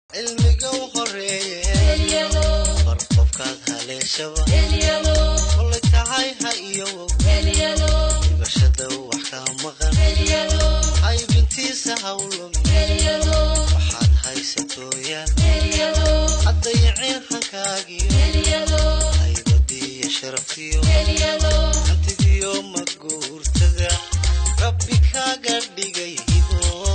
cilmiga u horeeye bar qofkaad haleeshaba kolay tahay ha iyowow dhibashada wax ka maqan haybintiisa hawlum waxaad haysatooyaan haddayicin hankaagiyo haybadiiyo sharaftiyo hantidiyo maguurtada rabbi kaaga dhigay hibo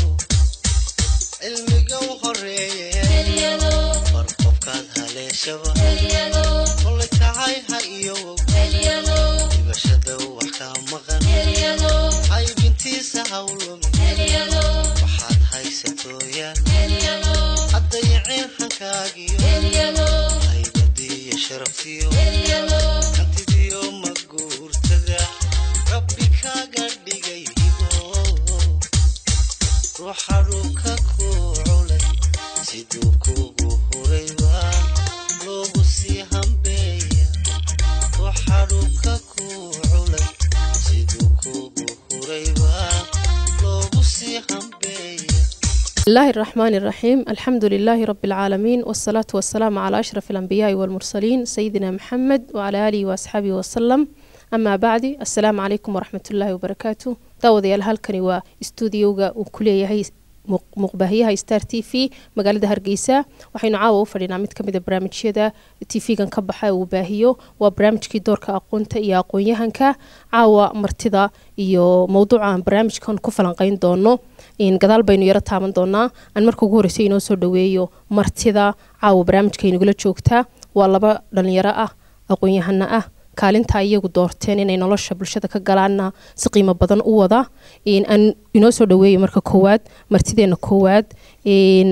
cilmiga u horeeye bar qofkaad haleeshaba kolay tahay ha iyowow dhibashada wax ka maqan haybintiisa hawlum waxaad haysatooyaan haddayicin hankaagiyo haybadiiyo sharaftiyo hantidiyo maguurtada rabbi kaaga dhigay hibo ruuxa dhulka ku culay siduu kugu hurayba loogu sii hambeeya ruuxa dhulka ku culay siduu kugu hurayba loogu sii hambeeya بسم الله الرحمن الرحيم الحمد لله رب العالمين والصلاة والسلام على أشرف الأنبياء والمرسلين سيدنا محمد وعلى آله وأصحابه وسلم أما بعد السلام عليكم ورحمة الله وبركاته داوديال halkani waa stuudiyowga uu ku leeyahay muq- muqbaahiyaha star t v magaalada hargeysa waxaynu caawa u fadhinaa mid kamid a barnaamijyada tv-gan ka baxa uu baahiyo waa barnaamijkii doorka aqoonta iyo aqoon-yahanka caawa martida iyo mowduuca aan barnaamijkan ku falanqeyn doono in gadaal baynu yaro taaban doonaa aan marka ugu horreysay inoo soo dhaweeyo martida caawa barnaamijka inagula joogtaa waa laba dhalinyaro ah aqoon-yahano ah kaalinta iyagu doorteen inay nolosha bulshada ka galaana si qiimo badan u wada in aan inoo soo dhaweeyo marka koowaad martideena koowaad in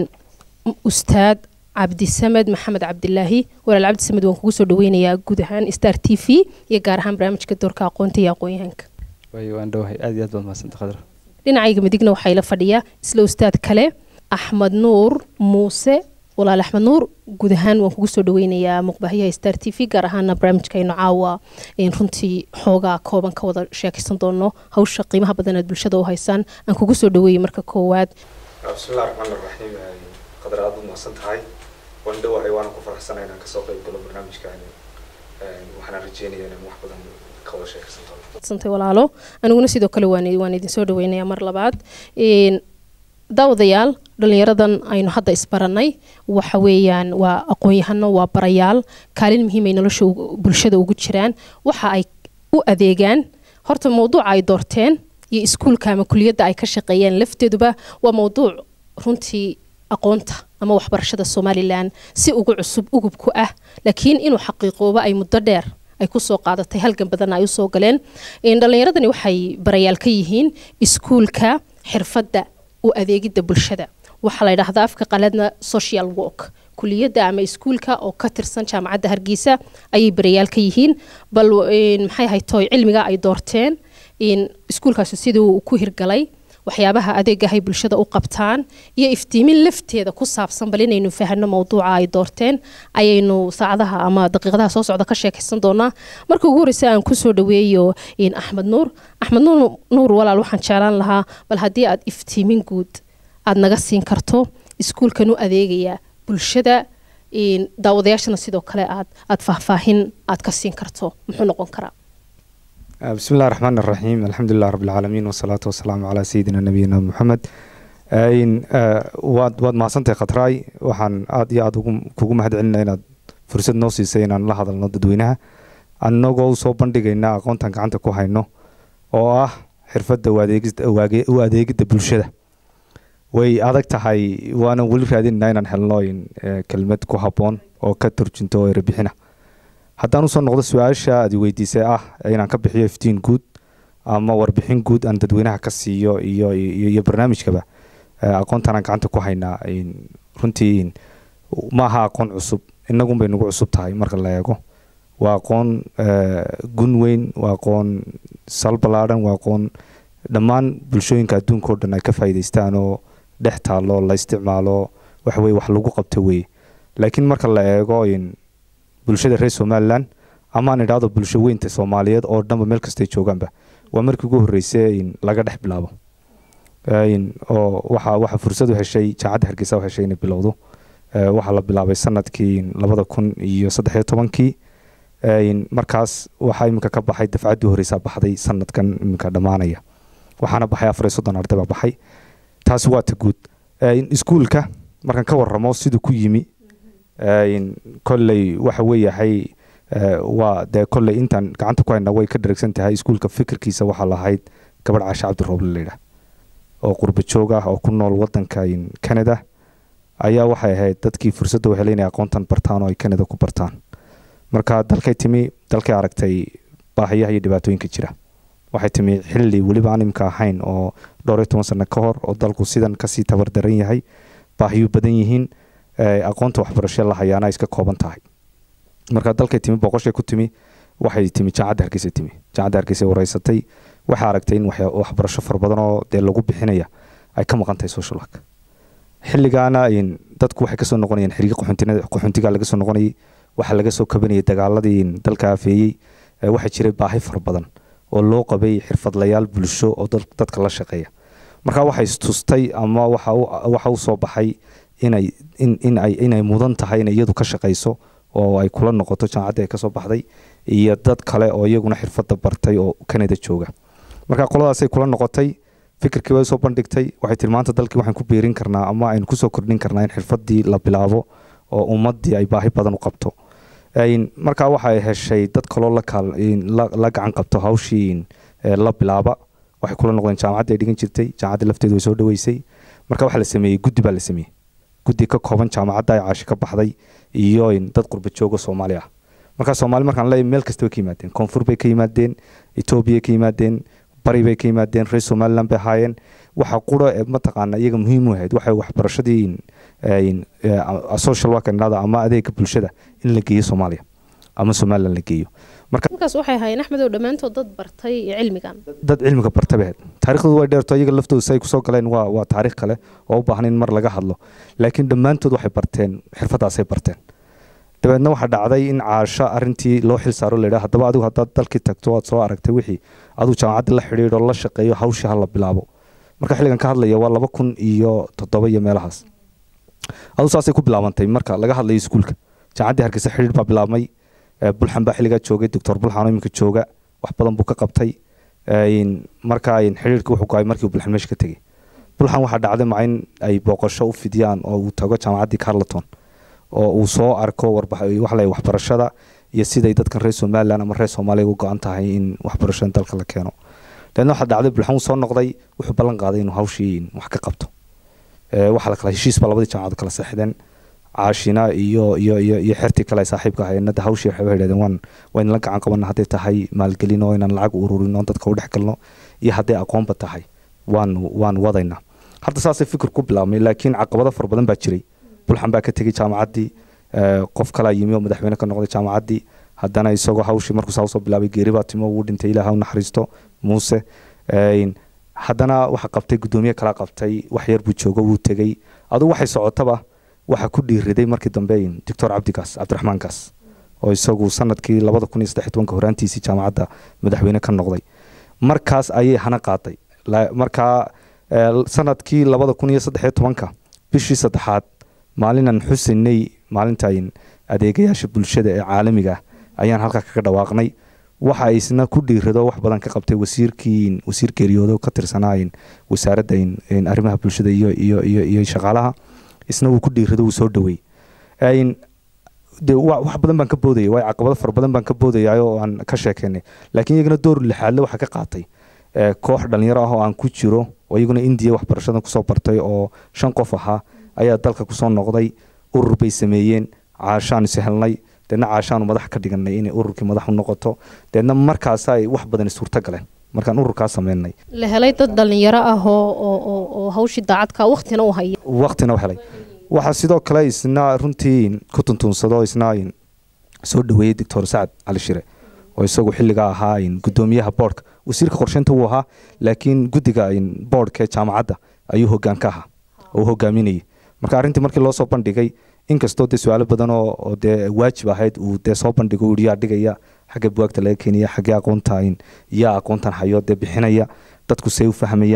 ustaad cabdisamed maxamed cabdilaahi walaal cabdisamed waan kugu soo dhaweynayaa guud ahaan star t v iyo gaar ahaan barnaamijka doorka aqoonta iyo aqoon-yahanka waayo waan dhowahay aad iyo aad baad mahadsanta khadra dhinacayga midigna waxaa ila fadhiya isla ustaad kale axmed nuur muuse walaal axmed nuur guud ahaan waan kugu soo dhaweynayaa muqbaahiyaha star t v gaar ahaana barnaamijkaynu caawa in runtii xoogaa kooban ka wada sheekaysan doono hawsha qiimaha badan aad bulshada u haysaan aan kugu soo dhaweeyey marka koowaad bismillahi raxmaan raxiim qadar aad u mahadsan tahay waan dhowahay waana ku faraxsanay inaan kasoo qayb galo barnaamijkaani waxaana rajeynaya inaan wax badan ka wada sheekaysan doono santay walaalo aniguna sidoo kale waan waan idin soo dhaweynayaa mar labaad Een, daawadayaal dhalinyaradan aynu hadda isbaranay waxa weeyaan waa aqoon-yahano waa barayaal kaalin muhiim ay nolosha ugu- bulshada ugu jiraan waxa ay u adeegaan horta mowduuca ay doorteen iyo iskuulka ama kuliyadda ay ka shaqeeyeen lafteeduba waa mowduuc runtii aqoonta ama waxbarashada somalilan si ugu cusub ugub ku ah laakiin inuu xaqiiqoobo ay muddo dheer ay kusoo qaadatay halgan badan ay usoo galeen Een, dhallinyaradani waxay barayaal ka yihiin iskuulka xirfadda u adeegidda bulshada waxaa la yidhaahdaa afka qaladna social work kuliyadda ama iskuulka oo ka tirsan jaamacadda hargeysa ayay barayaal ka yihiin bal een, maxay ahayd tooy cilmiga ay doorteen in iskuulkaasi siduu ku hirgalay waxyaabaha adeegahay bulshada u qabtaan iyo iftiimin lafteeda ku saabsan bal inaynu fahanno mowduuca ay doorteen ayaynu saacadaha ama daqiiqadaha soo socda ka sheekaysan doonaa marka ugu horreysa aan kusoo dhaweeyo in axmed nuur axmed nuur nuur walaal waxaan jeclaan lahaa bal haddii aad iftiimin guud aad naga siin karto iskuulkan u adeegaya bulshada in daawadayaashana sidoo kale aad aad faahfaahin aad ka siin karto muxuu noqon karaa bismi illahi raxmaan raxiim alxamdulilah rabi alcaalamiin wasalaatu wasalaamu calaa sayidina nabiyina muxamed Een, eh, waad waad mahadsantahay khatraay waxaan aad iyo aad ugu- kugu mahad celinaa inaad fursad noo siisay inaan la hadalno dadweynaha annagoo u soo bandhigayna aqoontan gacanta ku hayno oo ah xirfadda u adeegista- u age- u adeegidda bulshada way adag tahay waanan weli raadinaa inaan helno in, eh, kelmad ku habboon oo ka turjunto oo erebixina haddaan usoo noqdo su-aasha aad i weydiisay ah inaan ka bixiyo iftiin guud ama warbixin guud aan dadweynaha ka siiyo iyo iyo, iyo barnaamijkaba eh, aqoontan aan gacanta ku haynaa in- runtii in- ma aha aqoon cusub inagun bay nagu cusub tahay marka la eego waa aqoon eh, gun weyn waa aqoon sal ballaadhan waa aqoon dhammaan bulshooyinka adduunka oo dhan ay ka faa'iidaystaan oo dhex taalo la isticmaalo wax weye wax lagu qabto weye laakiin marka la eego in bulshada reer somalilan ama aan idhaahdo bulsho weynta soomaaliyeed oo dhanba meel kastay joogaanba waa markii ugu horreysay in laga dhex bilaabo Een, oo waxa waxa fursad u heshay jaacadda hargeysa u heshay inay bilowdo Eh, waxaa la bilaabay sanadkii labada kun iyo saddex iyo tobankii Een, markaas waxaa iminka ka baxay dafcaddii horeysaa baxday sanadkan iminka dhammaanaya waxaana baxay afar iyo soddon arday baa baxay taasi waa ta guud Een, iskuulka markaan ka warramo siduu ku yimi Een, kolley waxa weeyahay eh, waa dee kolley intaan gacanta ku hayna way ka dheregsan tahay iskuulka fikirkiisa waxaa lahayd gabadh caasha cabdirooble layidhaah oo qurba joog ah oo ku nool wadanka in canada ayaa waxay ahayd dadkii fursadda u helay inay aqoontan bartaan oo ay canada ku bartaan marka dalkay timi dalkay aragtay baahiyaha iyo dhibaatooyinka jira waxay timi xilli weliba aan imka ahayn oo dhowr iyo toban sano ka hor oo dalku sidan kasii tabardaran yahay baahiyu badan yihiin eh, aqoonta waxbarasho la hayaana ay iska kooban tahay marka dalkay timi boqoshay ku timi waxay timi jaamacadda hargeysa timi jaamacadda hargeysa wareysatay waxay aragtay in waxya- waxbarasho fara badan oo dee lagu bixinaya ay ka maqan tahay social work xilligaana in dadku waxay kasoo noqonayeen xiriga qaxoontinada qaxoontiga laga soo noqonayay waxaa laga soo kabanayay dagaaladii in dalka afeeyey Eh, waxaa jiray baahi fara badan oo loo qabay xirfadlayaal bulsho oo dad- dadka la shaqeeya marka waxay istustay ama waxa u- waxa u soo baxay inay in, in ay inay mudan tahay inay iyadu ka shaqayso oo ay kula noqoto jaamacadda ay kasoo baxday iyo dad kale oo iyaguna xirfadda bartay oo canada jooga marka qoladaasay kula noqotay fikirkii way soo bandhigtay waxay tiri maanta dalkii waxaan ku biirin karnaa ama aynu kusoo kordhin karnaa in xirfaddii la bilaabo oo ummaddii ay baahi badan u qabto Een, markaa waxay heshay dad kaloo la kaal- in la la gacan qabto hawshii in, eh, la bilaaba waxay kula noqdeen jaamacadda ay dhigan jirtay jaamacadda lafteedu way soo dhaweysay marka waxaa la sameeyey guddi baa la sameeyey guddi ka kooban jaamacadda ay caashi ka baxday iyo in dad qurba jooga soomaali ah markaa soomaali markaan leeyahay meel kasta bay ka yimaadeen koonfur bay ka yimaadeen etoobiya ka yimaadeen bari bay ka yimaadeen reer somaliland bay ahaayeen waxa qura ee mataqaana iyaga muhiim u ahayd waxay waxbarashadii in- in, eh, a- social work nada ama adeega bulshada in la geeyo soomaaliya ama somaliland la geeyo marka markaas waxay ahaayeen axmedow dhammaantood dad bartay cilmigan dad cilmiga barta bay ahayd taariikhdoodu way dheerto iyaga laftooda say kusoo galeen waa waa taariikh kale oo u baahan in mar laga hadlo laakiin dhammaantood waxay barteen xirfadaasay barteen dabeedna waxaa dhacday in caasho arintii loo xil saaro la yidhaha haddaba adigu haddaad dalkii tagto aad soo aragtay wixii adigu jaamacadda la xidhiidho la shaqeeyo hawshii ha la bilaabo marka xilligan ka hadlaya waa laba kun iyo toddoba iyo meelahaas adigu saasay ku bilaabantay marka laga hadlayo iskuulka jaamacaddii hargeysa xidhiidh baa bilaabmay Eh, bulxan baa xilligaa joogay doctor bulxan oo iminka jooga wax badan buu ka qabtay Eh, in- marka in xidhiidhka wuxuu go'ay markii uu bulxan meesha ka tegey bulxan waxaa dhacday ma in ay booqasho u fidiyaan oo uu tago jaamacaddii carleton oo uu soo arko warbax- waxa la yidhaha waxbarashada iyo siday dadkan reer somaliland ama reer soomaaliya u go-an tahay in waxbarashada dalka la keeno dabeedna waxaa dhacday bulxan uu soo noqday wuxuu ballan qaaday inuu hawshii wax ka qabto Eh, waxaa la kala heshiis baa labadii jaamacadood kala seexdeen caashina iyo iyo iyo iyo xertii kale ay saaxiibka ahaayeen hadda hawshii waxay yidhahdeen waan waan la gacan qabana hadday tahay maalgelin oo inaan lacag ururin oo dadka u dhex galno iyo hadday aqoonba tahay waan waan wadaynaa hadda saasay fikir ku bilaabmay laakiin caqabado fara badan baa jiray bulxan baa ka tegey jaamacaddii eh, qof kalaa yimi oo madaxweyne ka noqday jaamacaddii haddana isagoo hawshii markuu saa usoo bilaabay geeri baa timo wuu dhintay ilaaha u naxariisto muuse Een, haddana waxa qabtay guddoomiye kala qabtay wax yar buu joogo wuu tegey adugu waxay socotaba waxaa ku dhiiriday markii dambe in doctor cabdigaas cabdiraxmaan gaas oo isagu sanadkii labada kun iyo saddex iyo tobanka horaantiisii jaamacadda madaxweyne ka noqday markaas ayay hana qaaday La- markaa eh, sanadkii labada kun iyo saddex iyo tobanka bishii saddexaad maalinan xusinay maalintan adeegayaasha bulshada ee caalamiga ah ayaan halkaa kaga dhawaaqnay waxa isna ku dhiirado wax badan ka qabtay wasiirkii wasiir geeriyoodo ka tirsanaa in wasaaradda in- in arrimaha bulshada iyo iyo iyo iyo shaqaalaha isna wuu ku dhiirado wuu soo dhaweey Een, de wa- wax badan baan ka boodayay waayo caqabado fara badan baan ka boodayay oo aan ka sheekeynay laakiin iyagana door lixaadle waxaa ka qaatay eh, koox dhalinyaro ah oo aan ku jiro oo iyaguna indiya waxbarashadan kusoo bartay oo shan qof ahaa ayaa dalka kusoo noqday urur bay sameeyeen caashaan is helnay deedna caashaanu madax ka dhiganay inay ururkii madax u noqoto deedna markaas ay wax badan suurto galeen markaan ururkaa sameynay la helay dad dhalinyaro ah oo oo oo- oo hawshii daacadka waqtina u haya waqtina u helay waxaa sidoo kale isna runtii ku tuntuunsado isna in soo dhaweeyey doctor sacad cali shire oo isagu xilligaa ahaa in gudoomiyaha boardka wasiirka qorsheynta wuu ahaa laakiin guddiga in boardka ee jaamacadda ayuu hoggaan ka ahaa oo u hogaaminayay marka arrintii markii loo soo bandhigay inkastoo dee su-aalo badan oo oo dee waajib ahayd uu dee soo bandhigo uu yihi yaa dhigaya xagga buwaagta laga keenaya xaggee aqoonta in yaa aqoontan hayo dee bixinaya dadku say u fahmayaan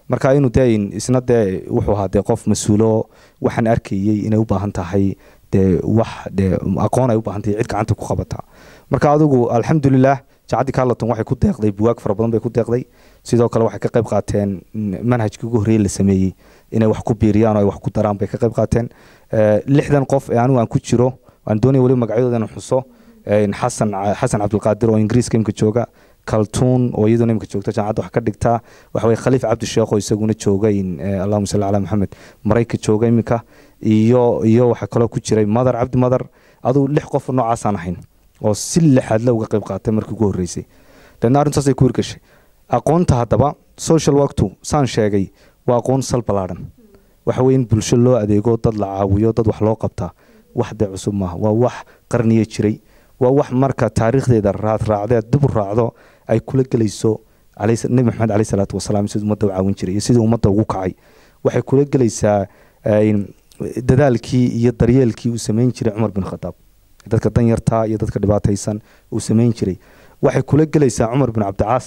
marka inuu dee in- isna dee wuxuu ahaa dee qof mas-uulo waxaan arkayey inay u baahan tahay dee wax dee aqoon ay u baahan tahay cid gacanta ku qabata marka adigu alxamdulilah jacaddii carleton waxay ku deeqday buwaag fara badan bay ku deeqday sidoo kale waxay ka qayb qaateen mm, manhajkii ugu horreeyey la sameeyey inay wax ku biiriyaan oo ay wax ku daraan bay ka qayb qaateen Eh, lixdan qof ee anigu aan ku jiro aan doonaya weliba magacyadooda inaan xuso Eh, xasan xasan cabdulqaadir oo ingiriiska imika jooga kaltuun oo iyaduna imika joogta jaamacadda wax ka dhigtaa waxa weye khaliif cabdi sheekh oo isaguna jooga in eh, allahuma salli calaa maxamed marayka jooga imika iyo iyo waxaa kaloo ku jiray madar cabdi madar adugu lix qof noocaasaan ahayn oo si lixaadle uga qayb qaatay markii ugu horreysay deedna arrintaasay ku hirgashay aqoonta haddaba social worktu saan sheegay waa aqoon sal ballaadhan waxa weye in bulsho loo adeego dad la caawiyo dad wax loo qabtaa wax dee cusub maaha waa wax qarniya jiray waa wax marka taariikhdeeda raad raacdeed dib u raacdo ay kula gelayso alayhi- nebi maxamed caleyhi salaatu wasalaam siduu ummadda u caawin jiray iyo siduu ummadda ugu kacay waxay kula gelaysaa eh, in dadaalkii iyo daryeelkii uu samayn jiray cumar bin khadaab dadka danyarta iyo dadka dhibaataysan uu samayn jiray waxay kula gelaysaa cumar bin cabdicaas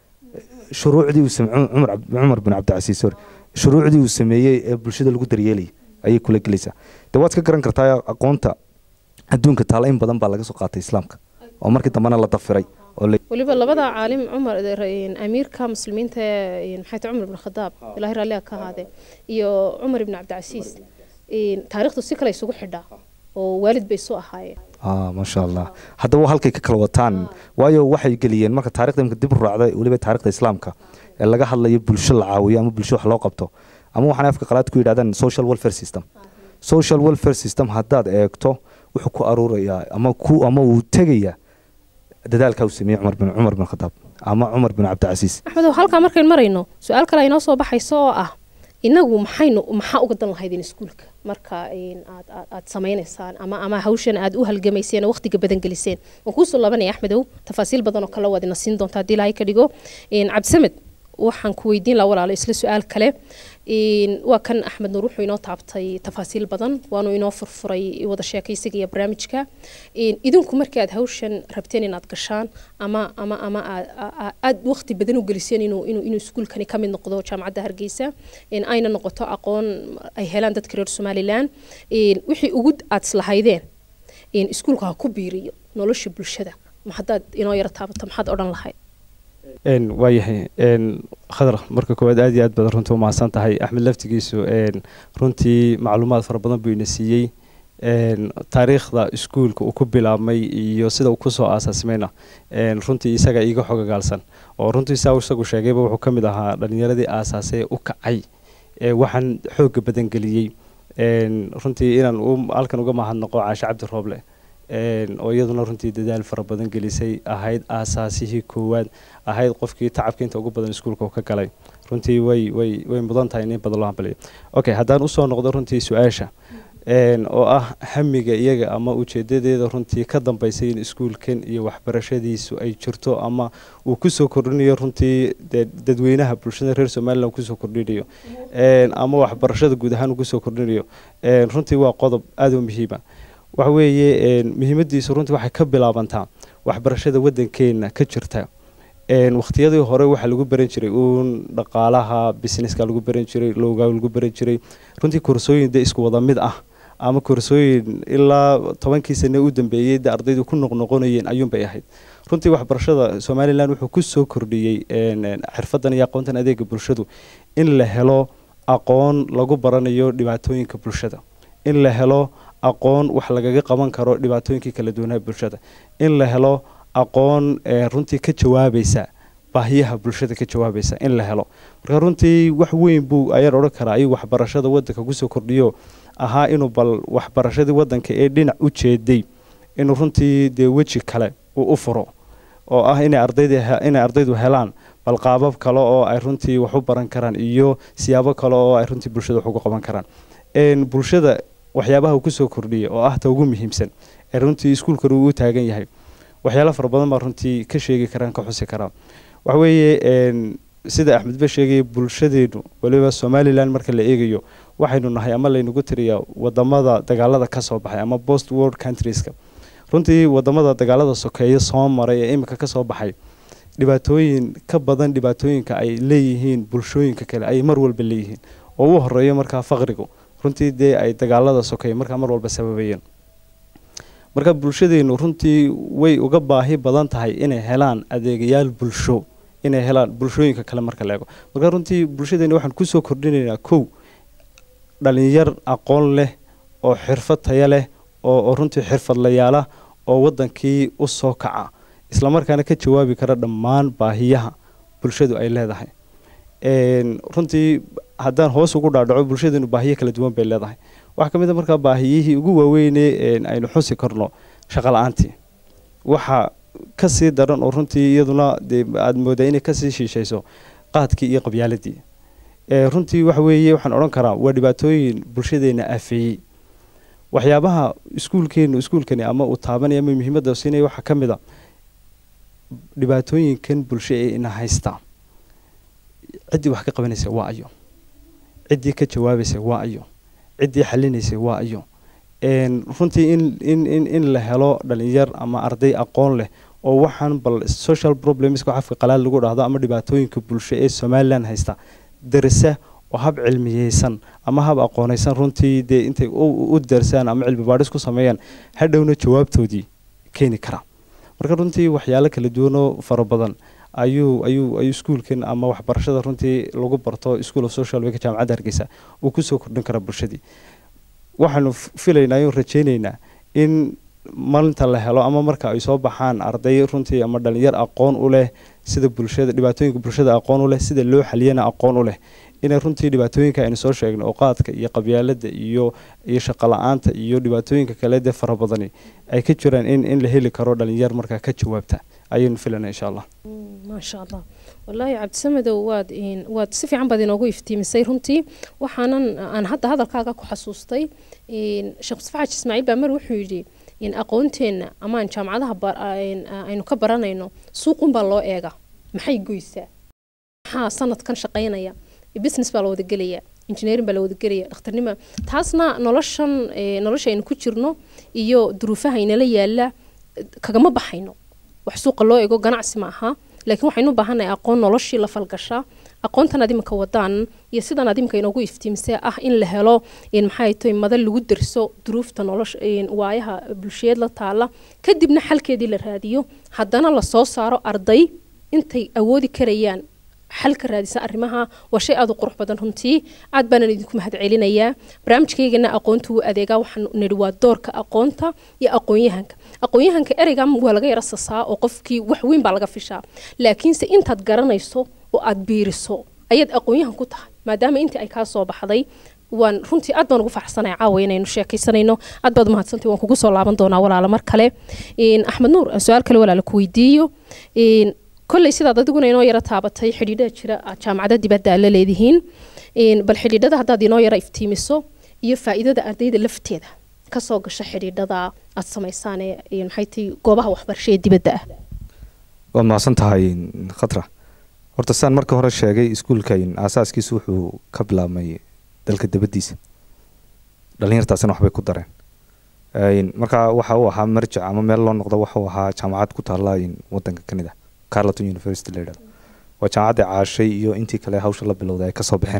shuruucdii uu same- cumar Cabd- cumar bin cabdicasiis sorry shuruucdii uu sameeyey ee bulshada lagu daryeelayay ayay kula gelaysaa de waad ka garan kartaa aqoonta adduunka taala in badan baa laga soo qaatay islaamka oo markii dambena la dafiray oo la weliba labada caalim cumar een, amiirka muslimiinta een, maxay tahay cumar ibn khadaab ilaahay raalliha ka ahaadee iyo cumar ibn cabdicasiis een, taariikhdu si kale isugu xidhaa oo waalid bay soo ahaayeen ah maasha allah haddaba halkay ka kala wataan waayo waxay geliyeen marka taarikhda imka dib u raacda weliba taarikhda islaamka ee laga hadlayo bulsho la caawiyo ama bulsho wax loo qabto ama waxaan afka qalaad ku yidhahdaan social welfare system social welfare system haddaad eegto wuxuu ku aruurayaa ama ku ama uu tegayaa dadaalkaa uu sameeyey cumar bin cumar bin khadaab ama cumar bin cabdicasiis axmedow halkaa markayn marayno su-aal kale aynoo soo baxayso oo ah inagu maxaynu maxaa uga dan lahaydeen iskuulka marka een, aad aad- aad samaynaysaan ama ama hawshan aad u halgamayseen oo waqtiga badan geliseen waan kuusoo laabanaya axmedow tafaasiil badan oo kale waad ina siin doontaa haddii ilaahay ka dhigo Een, cabdisamed waxaan ku weydiin lahaa walaalo isla su-aal kale Een, waa kan axmed nuur wuxuu inoo taabtay tafaasiil badan waanu inoo furfuray wada sheekaysiga iyo barnaamijka Een, idinku markii aad hawshan rabteen inaad gashaan ama ama ama aad- aad- aad waqti badan u geliseen inuu inuu inuu iskuulkani ka mid noqdo jaamacadda hargeysa Een, ayna noqoto aqoon ay helaan dadka reer somalilan Een, wixii ugu aad islahaydeen Een, iskuulka ha ku biiriyo nolosha bulshada ma haddaad inoo yaro taabato maxaad odhan lahayd n waayahay n khadar marka koowaad aad iyo aad baad runtii umahadsan tahay axmed laftigiisu n runtii macluumaad fara badan buu ina siiyey n taariikhda iskuulka uu ku bilaabmay iyo sida uu kusoo aasaasmayna n runtii isaga iiga xogagaalsan oo runtii saa isagu sheegayba wuxuu ka mid ahaa dhalinyaradii aasaasay ee u kacay ee waxaan xooga badan geliyey n runtii inaan u halkan uga mahadnaqo caashe cabdi rooble n oo iyaduna runtii dadaal fara badan gelisay ahayd aasaasihii koowaad ahayd qofkii tacabka inta ugu badan iskuulka uu ka galay runtii way way way mudan tahay in in badan loo hambaliyo okay haddaan usoo noqdo runtii su-aasha n oo ah hamiga iyaga ama ujeedadeeda runtii ka dambaysay in iskuulkan iyo waxbarashadiisu ay jirto ama uu kusoo kordhinayo runtii dee dadweynaha bulshada reer somaliland kusoo kordhinayo n ama waxbarashada guud ahaan uu kusoo kordhinayo n runtii waa qodob aada u muhiima waxa weeye n muhiimadiisu runtii waxay ka bilaabantaa waxbarashada waddankeena ka jirta n waqtiyadii hore waxaa lagu baran jiray uun dhaqaalaha businesska lagu baran jiray lowgaa lagu baran jiray runtii koorsooyin dee isku wada mid ah ama koorsooyin ilaa tobankii sane u dambeeyey dee ardaydu ku noqnoqonayeen ayuunbay ahayd runtii waxbarashada somalilan wuxuu ku soo kordhiyey n xirfadan iyo aqoontan adeega bulshadu in la helo aqoon lagu baranayo dhibaatooyinka bulshada in la helo aqoon wax lagaga qaban karo dhibaatooyinkii kala duwanaha bulshada in la helo aqoon ee runtii ka jawaabaysa baahiyaha bulshada ka jawaabaysa in la helo marka runtii wax weyn buu ayaan odhan karaa ayuu waxbarashada wadanka kusoo kordhiyo ahaa inuu bal waxbarashadii wadanka ee dhinac u jeeday inuu runtii dee weji kale uu u furo oo ah inay ardayda inay ardaydu helaan bal qaabab kale oo ay runtii wax u baran karaan iyo siyaabo kale oo ay runtii bulshada wax uga qaban karaan n bulshada waxyaabaha uu kusoo kordhiyay oo ah ta ugu muhiimsan ee runtii iskuulkan uu u taagan yahay waxyaalo fara badan baa runtii ka sheegi karaan ka xusi karaan waxa weeye n sida axmed ba sheegaya bulshadeenu waliba somalilan marka la eegayo waxaynu nahay ama laynagu tiriyaa wadamada dagaalada ka soo baxay ama post world countrieska runtii wadamada dagaalada sokeeye soo maray ee imika kasoo baxay dhibaatooyin ka badan dhibaatooyinka ay leeyihiin bulshooyinka kale ay mar walba leeyihiin oo u horeeyo markaa faqrigu runtii dee ay dagaalada sokeeye markaa mar walba sababayeen marka bulshadeenu runtii way uga baahi badan tahay inay helaan adeegayaal bulsho inay helaan bulshooyinka kale marka la eego marka runtii bulshadeena waxaan kusoo kordhinaynaa kow dhalinyar aqoon leh oo xirfad taya leh oo oo runtii xirfadlayaala oo wadankii u soo kaca islamarkaana ka jawaabi kara dhammaan baahiyaha bulshadu ay leedahay Een, runtii haddaan hoos ugu dhaadhaco bulshadeenu baahiyo kala duwan bay leedahay waxaa ka mid a markaa baahiyihii ugu waaweyne een, aynu xusi karno shaqo la-aantii waxaa kasii daran oo runtii iyaduna dee aada moodaa inay kasii shiishayso qaadkii iyo qabyaaladii ee runtii waxa weeye waxaan odhan karaa waa dhibaatooyin bulshadeena aafeeyey waxyaabaha iskuulkeenu iskuulkani ama uu taabanaya ama muhiimadda siinaya waxaa ka mid a dhibaatooyinkan bulsho ee ina haysta ciddii wax ka qabanaysa waa ayo ciddii ka jawaabaysa waa ayo ciddii xalinaysa waa ayo Een, runtii in in in in la helo dhalinyar ama arday aqoon leh oo waxaan bal social problemska xafka qalaad lagu dhahdo ama dhibaatooyinka bulsho ee somaliland haysta darisa oo hab cilmiyeysan ama hab aqoonaysan runtii dee intay u u darsaan ama cilmi baadhis ku sameeyaan hadhowna jawaabtoodii keeni kara marka runtii waxyaalo kala duwanoo fara badan ayuu ayuu ayuu iskuulkan ama waxbarashada runtii lagu barto school of social work jaamacadda hargeysa uu kusoo kordhin kara bulshadii waxaanu f- filaynaa oo rajaynaynaa in maalinta la helo ama marka ay soo baxaan arday runtii ama dhalinyar aqoon u leh sida bulshada dhibaatooyinka bulshada aqoon u leh sida loo xaliyana aqoon u leh inay runtii dhibaatooyinka aynu soo sheegno oo qaadka iyo qabyaalada iyo iyo shaqo la-aanta iyo dhibaatooyinka kale dee fara badani ay ka jiraan in in la heli karo dhalinyar markaa ka jawaabta ayaynu filanaa insha allah maasha allah wallaahi cabdisamedow waad in- waad si fiican baad inoogu iftiimisay runtii waxaanan aan hadda hadalkaaga ku xasuustay in sheekh mustafa xaaji ismaaciil baa mar wuxuu yidhi in aqoonteenna ama aan jaamacadaha bar- in- aynu ka baranayno suuqunbaa loo eega maxay goysaa maxaa sanadkan shaqaynaya business baa la wada gelaya engineering baa la wada gelaya dhakhtarnima taasna noloshan eh, nolosha aynu ku jirno iyo duruufaha inala yaala eh, kagama baxayno wax suuqa loo ego ganacsi ma aha laakiin waxaynu u baahannahay aqoon noloshii la falgashaa aqoontan aad iminka wadaan iyo sidan aad iminka inoogu iftiimisee ah in la helo in maxay tahay madal lagu derso duruufta nolosha in waayaha bulsheed la taala kadibna xalkeedii la raadiyo haddana la soo saaro arday intay awoodi karayaan xal ka raadisa arrimaha waa shay aad u qurux badan runtii aad baanan idinku mahadcelinayaa barnaamijkaygana aqoonta wuu adeegaa waxaan nidhi waa doorka aqoonta iyo aqoonyahanka aqoonyahanka ereygan waa laga yara sasaa oo qofkii wax weyn baa laga fishaa laakiinse intaad garanayso oo aad biiriso ayaad aqoonyahan ku tahay maadaama intii ay kaa soo baxday waan runtii aad baan ugu faraxsanahay caawa inaynu sheekaysanayno aad baad umahadsantay waan kugu soo laaban doonaa walaala mar kale In axmed nuur aan su-aal kale walaala ku weydiiyo In kolley sidaad adiguna inoo yara taabatay xidhiidhada jira aad jaamacada dibadda aad la leedihiin In bal xidhiidhada haddaad inoo yara iftiimiso iyo faa'iidada ardayda lafteeda kasoo gasha xidhiidhada aad samaysaan ee ee maxay tahay goobaha waxbarasho ee dibadda ah waad mahadsan tahay khatra horta saan marka hore sheegay iskuulkan aasaaskiisu wuxuu ka bilaabmay dalka dabadiisa dhalinyartaasina waxbay ku dareen Een, marka waxa uu ahaa marjac ama meel loo noqdo waxa uu ahaa jaamacad ku taala in wadanka kanida carleton university la yidhahdo waa jaamacadda caashay iyo intii kale hawsha la bilowday ay kasoo baxeen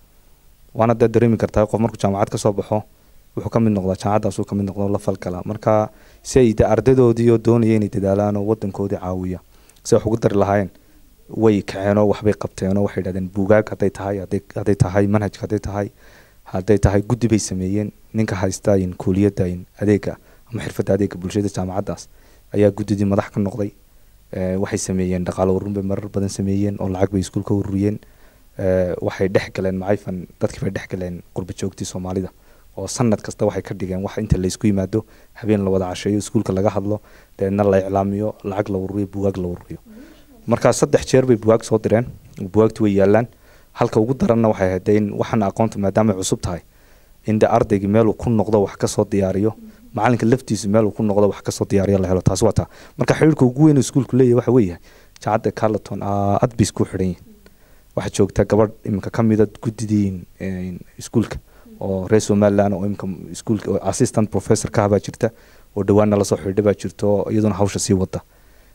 waana dee dareemi kartaa qof markuu jaamacad kasoo baxo wuxuu ka mid noqdaa jaamacaddaasuu ka mid noqdo la falgala marka si ay de ardaydoodii oo doonaya inay dadaalaan oo wadankoodii caawiya si wax ugu dari lahaayeen way kaceen oo waxbay qabteen oo waxay yidhahdeen buugaag hadday tahay hadday hadday tahay manhajka hadday tahay hadday tahay guddi bay sameeyeen ninka haysta in kuuliyadda in adeega ama xirfadda adeega bulshada jaamacaddaas ayaa guddidii madax ka noqday Eh, waxay sameeyeen dhaqaale ururin bay marar badan sameeyeen oo lacag bay iskuulka ururiyeen Eh, waxay dhex galeen macayfan dadkii bay dhex galeen qurba joogtii soomaalida oo sanad kasta waxay ka dhigeen wax inta laysku yimaado habeen la wada casheeyo iskuulka laga hadlo deedna la iclaamiyo lacag la ururiyo buugaag la ururiyo markaa saddex jeer bay buugaag soo direen buugaagtu way yaalaan halka ugu daranna waxay ahayd dee in waxaana aqoonta maadaama ay cusub tahay in de ardaygii meeluu ku noqdo wax kasoo diyaariyo macalinka laftiisu meeluu ku noqdo wax kasoo diyaariyo la helo taas waa taa marka xiriirka ugu weyn oo iskuulku leeyahay waxa weeyahay jaamacadda carleton aad bay isku xidhan yihin waxaa joogta gabadh iminka ka mida guddidii een, iskuulka oo reer somaliland oo iminka iskuulka oo assistant professor ka habaa jirta oo dhawaanna lasoo xidhiidha baa jirta oo iyaduna hawsha sii wada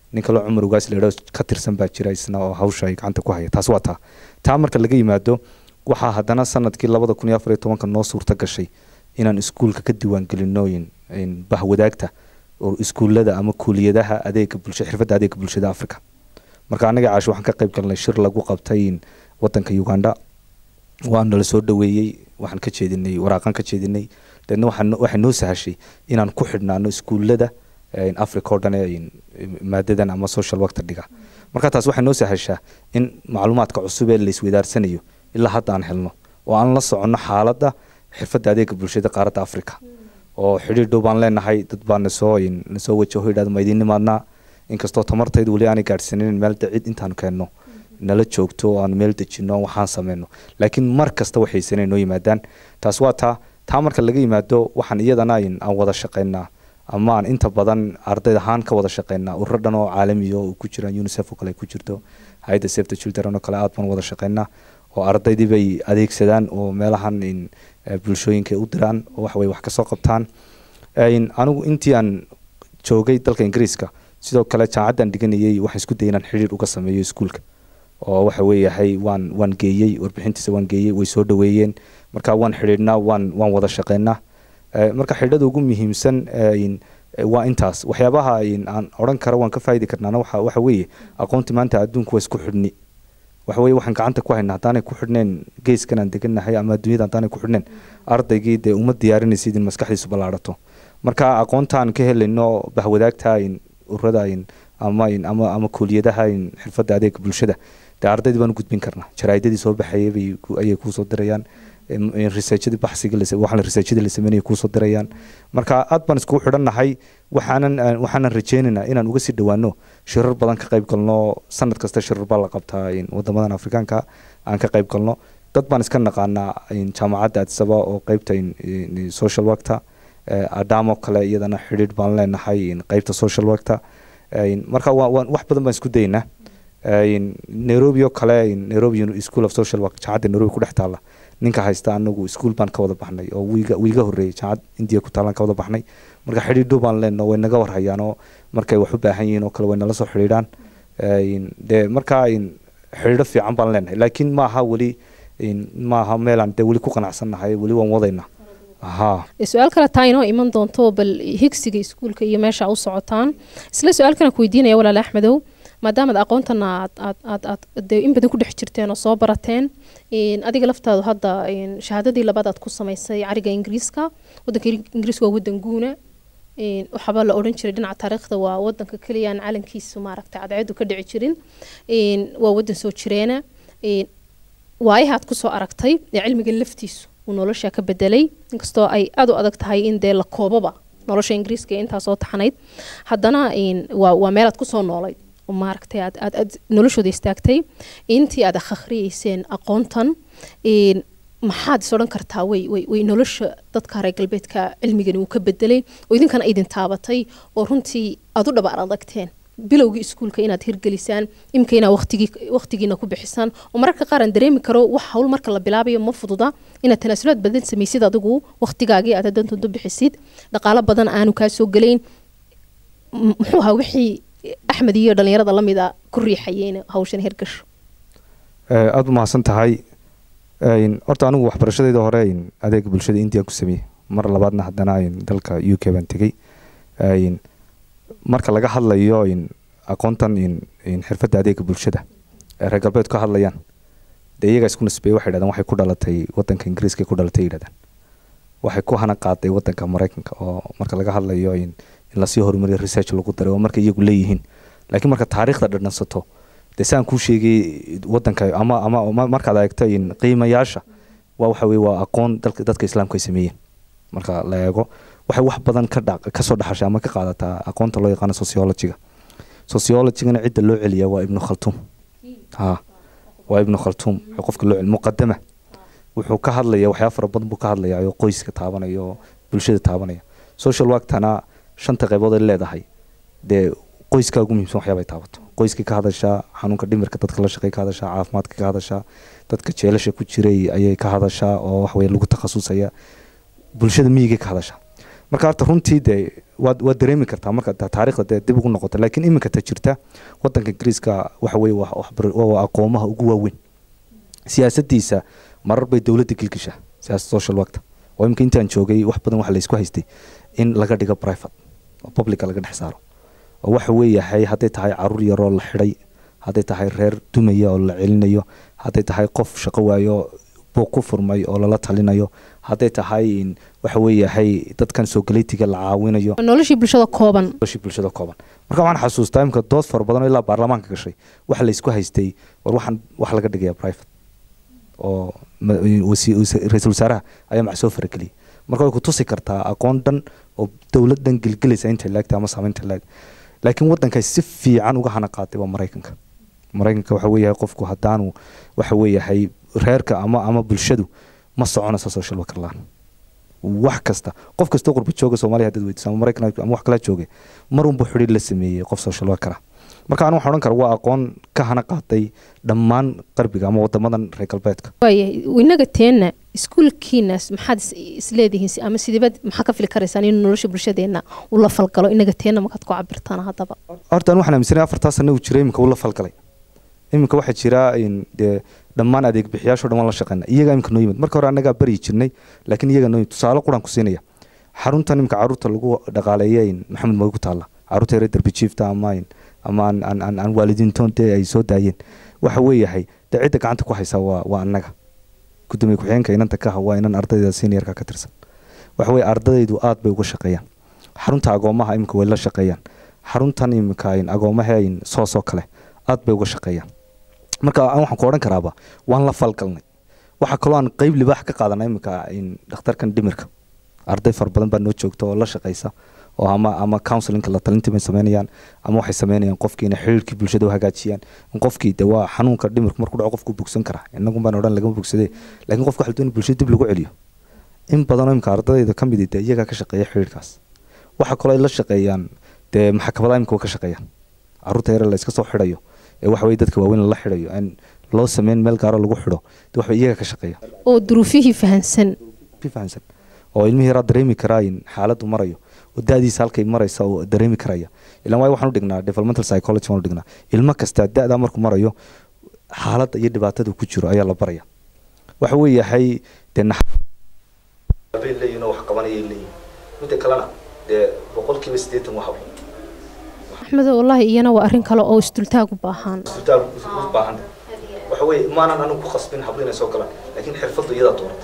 nin kaloo cumar ugaas leedho ka tirsan baa jira isna oo hawsha ay gacanta ku haya taas waa taa taa marka laga yimaado waxaa haddana sanadkii labada kun iyo afar iyo tobanka noo suurta gashay inaan iskuulka ka diiwaangelinooyin bahwadaagta oo iskuullada ama kuuliyadaha adeega bulsha xirfadda adeega bulshada africa marka anaga caashi waxaan ka qayb galnay shir lagu qabtay wadanka uganda waa nala soo dhaweeyey waxaan ka jeedinay waraaqan ka jeedinay deedna waxay noo sahashay inaan ku xidhnaano iskuullada africa oo dhan ee maadadan ama social worker dhiga marka taas waxay noo sahashaa in macluumaadka cusub ee laiswedaarsanayo ilaa hadda aan helno oo aan la soconno xaaladda xirfadda adeega bulshada qaaradda africa oo xidhiir dhow baan leenahay dad baa nasoo nasoo wajaho yidhahda ma idiin nimaadnaa inkastoo tamartaydu weli aanay gaadhsanin meel cid intaanu keenno nala joogto oo aan meel dejino waxaan sameyno laakiin mar kasta waxaysanay noo yimaadaan taas waa taa taa marka laga yimaado waxaan iyadana aan wada shaqaynaa ama aan inta badan ardayd ahaan ka wada shaqaynaa ururo dhan oo caalamiya oo ku jiraan unicef oo kale ku jirto hay-adda save the children oo kale aad baan wada shaqaynaa oo ardaydii bay adeegsadaan oo meelahan bulshooyinka u diraan oo waxway wax kasoo qabtaan anigu intii aan joogay dalka ingiriiska sidoo kale jaamacaddaan dhiganayay waxaan isku dayay inaan xidhiir uga sameeyo iskuulka oo waxa weeyahay waan waan geeyey warbixintiisa waan geeyey way soo dhaweeyeen marka waan xidhiidhnaa waan waan wada shaqeynaa marka xidhada ugu muhiimsan waa intaas waxyaabaha aan odhan kara waan ka faa'idi karnaana waxa waxa weeye aqoonti maanta adduunku waa isku xidhni waxa weeye waxaan gacanta ku haynaa haddaanay ku xidhneen geeskan aan degannahay ama adduunyada haddaanay ku xidhneen ardaygii dee uma diyaarinaysid in maskaxdiisu ballaadhato marka aqoontaan ka helayno bahwadaagta ururada ama ama ama kuuliyadaha xirfadda adeega bulshada dee ardaydii baan u gudbin karnaa jaraa'idadii soo baxayay bay ayay kuusoo dirayaan researchadii baxsiga waxaan researchadii la sameynaya kuusoo dirayaan marka aad baan iskugu xidhannahay waxaanan waxaanan rajeynaynaa inaan uga sii dhowaano shirar badan ka qayb galno sanad kasta shirar baa la qabtaa wadamadan afrikaanka aan ka qayb galno dad baan iska naqaanaa jaamacadda adsaba oo qeybta social workta adamo kale iyadana xidhiidh baan leenahay qeybta social workta marka wax badan baan isku daynaa nairobi oo kale nairobi school of social work jaamacadda nairobi ku dhex taalla ninka haysta anagu iskuul baan ka wada baxnay oo wiiga wiiga horreeyay jaamacad indiya ku taalaan ka wada baxnay marka xidhiidho baan leenno way naga warhayaan oo markay wax u baahan yihiin oo kale way nala soo xidhiidhaan dee marka xidhiidho fiican baan leenahay laakiin maaha weli maaha meelaan dee weli ku qanacsannahay weli waan wadaynaa su-aal kale taa inoo iman doonto bal higsiga iskuulka iyo meesha u socotaan isla su-aal kana ku weydiinaya walaal axmedow maadaamaad aqoontan aad aad aad aad dee in badan ku dhex jirteen oo soo barateen adiga laftaadu hadda shahaadadii labaad aad ku samaysay cariga ingiriiska wadanka ingiriiska waa wadan guuna waxaaba la odhan jiray dhinaca taariikhda waa wadanka keliya aan calankiisu maaragtay cadceedu ka dhici jirin waa wadan soo jireena waayahaad kusoo aragtay ee cilmiga laftiisu uu nolosha ka bedelay inkastoo ay aada u adag tahay in dee la koobaba nolosha ingiriiska ee intaa soo taxanayd haddana waa waa meelaad kusoo noolayd oo maaragtay aad aad aad noloshooda istaagtay intii aad akhriyeyseen aqoontan maxaad is odhan kartaa way way way nolosha dadka reer galbeedka cilmigani uu ka bedelay oo idinkana idin taabatay oo runtii aad u dhabaar adagteen bilowgii iskuulka inaad hirgelisaan imika inaad waqtigii waqtigiina ku bixisaan oo mararka qaar aan dareemi karo wax hawl marka la bilaabayo ma fududa inaad tanaasulaad badan samaysid adigu waqtigaagii aad hadantood u bixisid dhaqaalo badan aanu kaa soo gelayn muxuu ahaa wixii axmed iyo dhalinyarada lamida ku riixayeen hawshan hirgasho aada u mahadsan tahay horta anigu waxbarashadeyda hore adeega bulshada indian ku sameeyey mar labaadna haddana dalka u k baan tegey marka laga hadlayo aqoontan xirfadda adeega bulshada ee reer galbeed ka hadlayaan dee iyagaa isku nisbeeye waxay yidhahdaan waxay ku dhalatay wadanka ingiriiska ku dhalatay yidhahdaan waxay ku hana qaaday wadanka maraykanka oo marka laga hadlayo in lasii horumariyo research lagu daray oo marka iyagu leeyihiin laakiin marka taariikhda dhadhansato dee saan kuu sheegay wadanka ama ama markaad eegto qiimayaasha waa waxa weye waa aqoon dalka dadka islaamka ay sameeyeen marka la eego waxay wax badan ka dha kasoo dhaxashay ama ka qaadataa aqoonta loo yaqaano sociologyga sociologygana cidda loo celiya waa ibnu khaltuum ha waa ibnu khaltuum qofka loo celiya muqadama wuxuu ka hadlaya waxyaaba fara badan buu ka hadlaya oo qoyska taabanaya oo bulshada taabanaya social worktana shanta qaybood ay leedahay dee qoyskaa ugu muhiimsan waxyaaba ay taabato qoyskii ka hadashaa xanuunka dhimirka dadka la shaqey ka hadashaa caafimaadka ka hadashaa dadka jeelasha ku jiray ayay ka hadashaa oo waxweye lagu takhasusaya bulshada miyigay ka hadashaa marka horta runtii dee waad waad dareemi kartaa marka ta- taariikhda dee dib ugu noqoto laakiin iminka ta jirta wadanka ingiriiska waxa weeye waa waxbar- waa aqoomaha ugu waaweyn siyaasadiisa marar bay dowladda gilgisha siyaasad social workta oo imika intaan joogay wax badan waxa laysku haystay in laga dhigo private oo publica laga dhex saaro oo waxa weeyahay hadday tahay caruur yaroo la xidhay hadday tahay reer dumaya oo la celinayo hadday tahay qof shaqo waayo buuq ku furmay oo lala talinayo hadday tahay in waxa weeyahay dadkan sogaleytiga la caawinayo noloshii bulshada kooban noloshii bulshada kooban marka waxaan xasuustaa imika dood fara badan oo ilaa baarlamaanka gashay waxa laysku haystay war waxaan wax laga dhigaya private oo ma- wasi- wasi- ra-iisul wasaaraha ayaa mac soo farageliyay marka way ku tusi kartaa aqoon dhan oo dowladdan gelgelaysa inta laagta ama saamaynta laag laakiin waddankaas si fiican uga hana qaaday waa maraykanka maraykanka waxa weeyahay qofku haddaanu waxa weeyahay reerka ama ama bulshadu ma soconayso social worker laan wax kasta qof kastoo qurba jooga soomaaliya haddaad weydiiso ama maraykan ama wax kala jooga mar unbuu xidhiir la sameeyey qof social worker ah marka anu waxaan odhan kara waa aqoon ka hana qaaday dhammaan qarbiga ama wadamadan reer galbeedka waayahay inaga teenna iskuulkiinas maxaad is- isleedihiin si- ama sideebaad maxaa ka fili karaysaan inuu nolosha bulshadeenna uu la falgalo inaga teenna markaad ku cabirtaan haddaba horta anu waxaan aaminsanay afartaa sano uu jiray iminka uu la falgalay iminka waxaa jira in dee dhammaan adeeg bixiyaasho dhan waan la shaqeyna iyagaa iminka noo yimid marka hore annagaa baryi jirnay laakiin iyagaa noo yimid tusaale quraan ku siinaya xaruntan iminka caruurta lagu dhaqaaleeya in maxamed mooy ku taalla caruurta yare derbi jiifta ama in ama aan aan aan aan waalidiintoon dee ay soo daayeen waxa weeyahay dee cidda gacanta ku haysaa waa waa annaga gudoomiye ku-xigeenka inanta ka ha waa inan ardayda seniorka ka tirsan waxa weeye ardaydu aad bay uga shaqeeyaan xarunta agoomaha iminka way la shaqeeyaan xaruntan iminka in agoomaha in soosoo kale aad bay uga shaqeeyaan marka aan waxaan ku odhan karaaba waan la falgalnay waxaa kaloo aan qeyb libaax ka qaadanay iminka in dhakhtarkan dhimirka arday fara badan baa noo joogta oo la shaqeysa oo ama ama counselinka la talintii bay sameynayaan ama waxay sameynayaan qofkii inay xiriirkii bulshada u hagaajiyaan in qofkii de waa xanuunka dhimirku markuu dhaco qofku bogsan karaa inagun baan odhan lagama bogsade laakiin qofka waxaa la doonaya bulshada dib lagu celiyo in badanoo imika ardayda ka midi dee iyagaa ka shaqeeya xiriirkaas waxaa kaloo ay la shaqeeyaan dee maxkamadaha imika way ka shaqeeyaan caruurta yare la iska soo xidhayo ee waxa weye dadka waaweyn lala xidhayo aan loo sameyn meel gaaro lagu xidho de waxba iyaga ka shaqeeya oo duruufihii fahansan si fahansan oo ilmihii yaraa dareemi karaa in xaaladdu marayo oo da-diisa halkay maraysa oo dareemi karaya ilan waayo waxaan u dhignaa developmental psychology waan u dhignaa ilmo kasta da-daa markuu marayo xaaladda iyo dhibaatada ku jiro ayaa la baraya waxa weeyahay dee bay leeyihin oo wax qabanayay leeyihin midda kalena dee boqolkiiba siddeetan waa hablo axmedo wallaahi iyana waa arrin kale oo isdultaag u baahan isbitaal u baahan waxa weeye maanan anigu ku khasbin hablo inay soo galaan laakiin xirfaddu iyadaa dooratay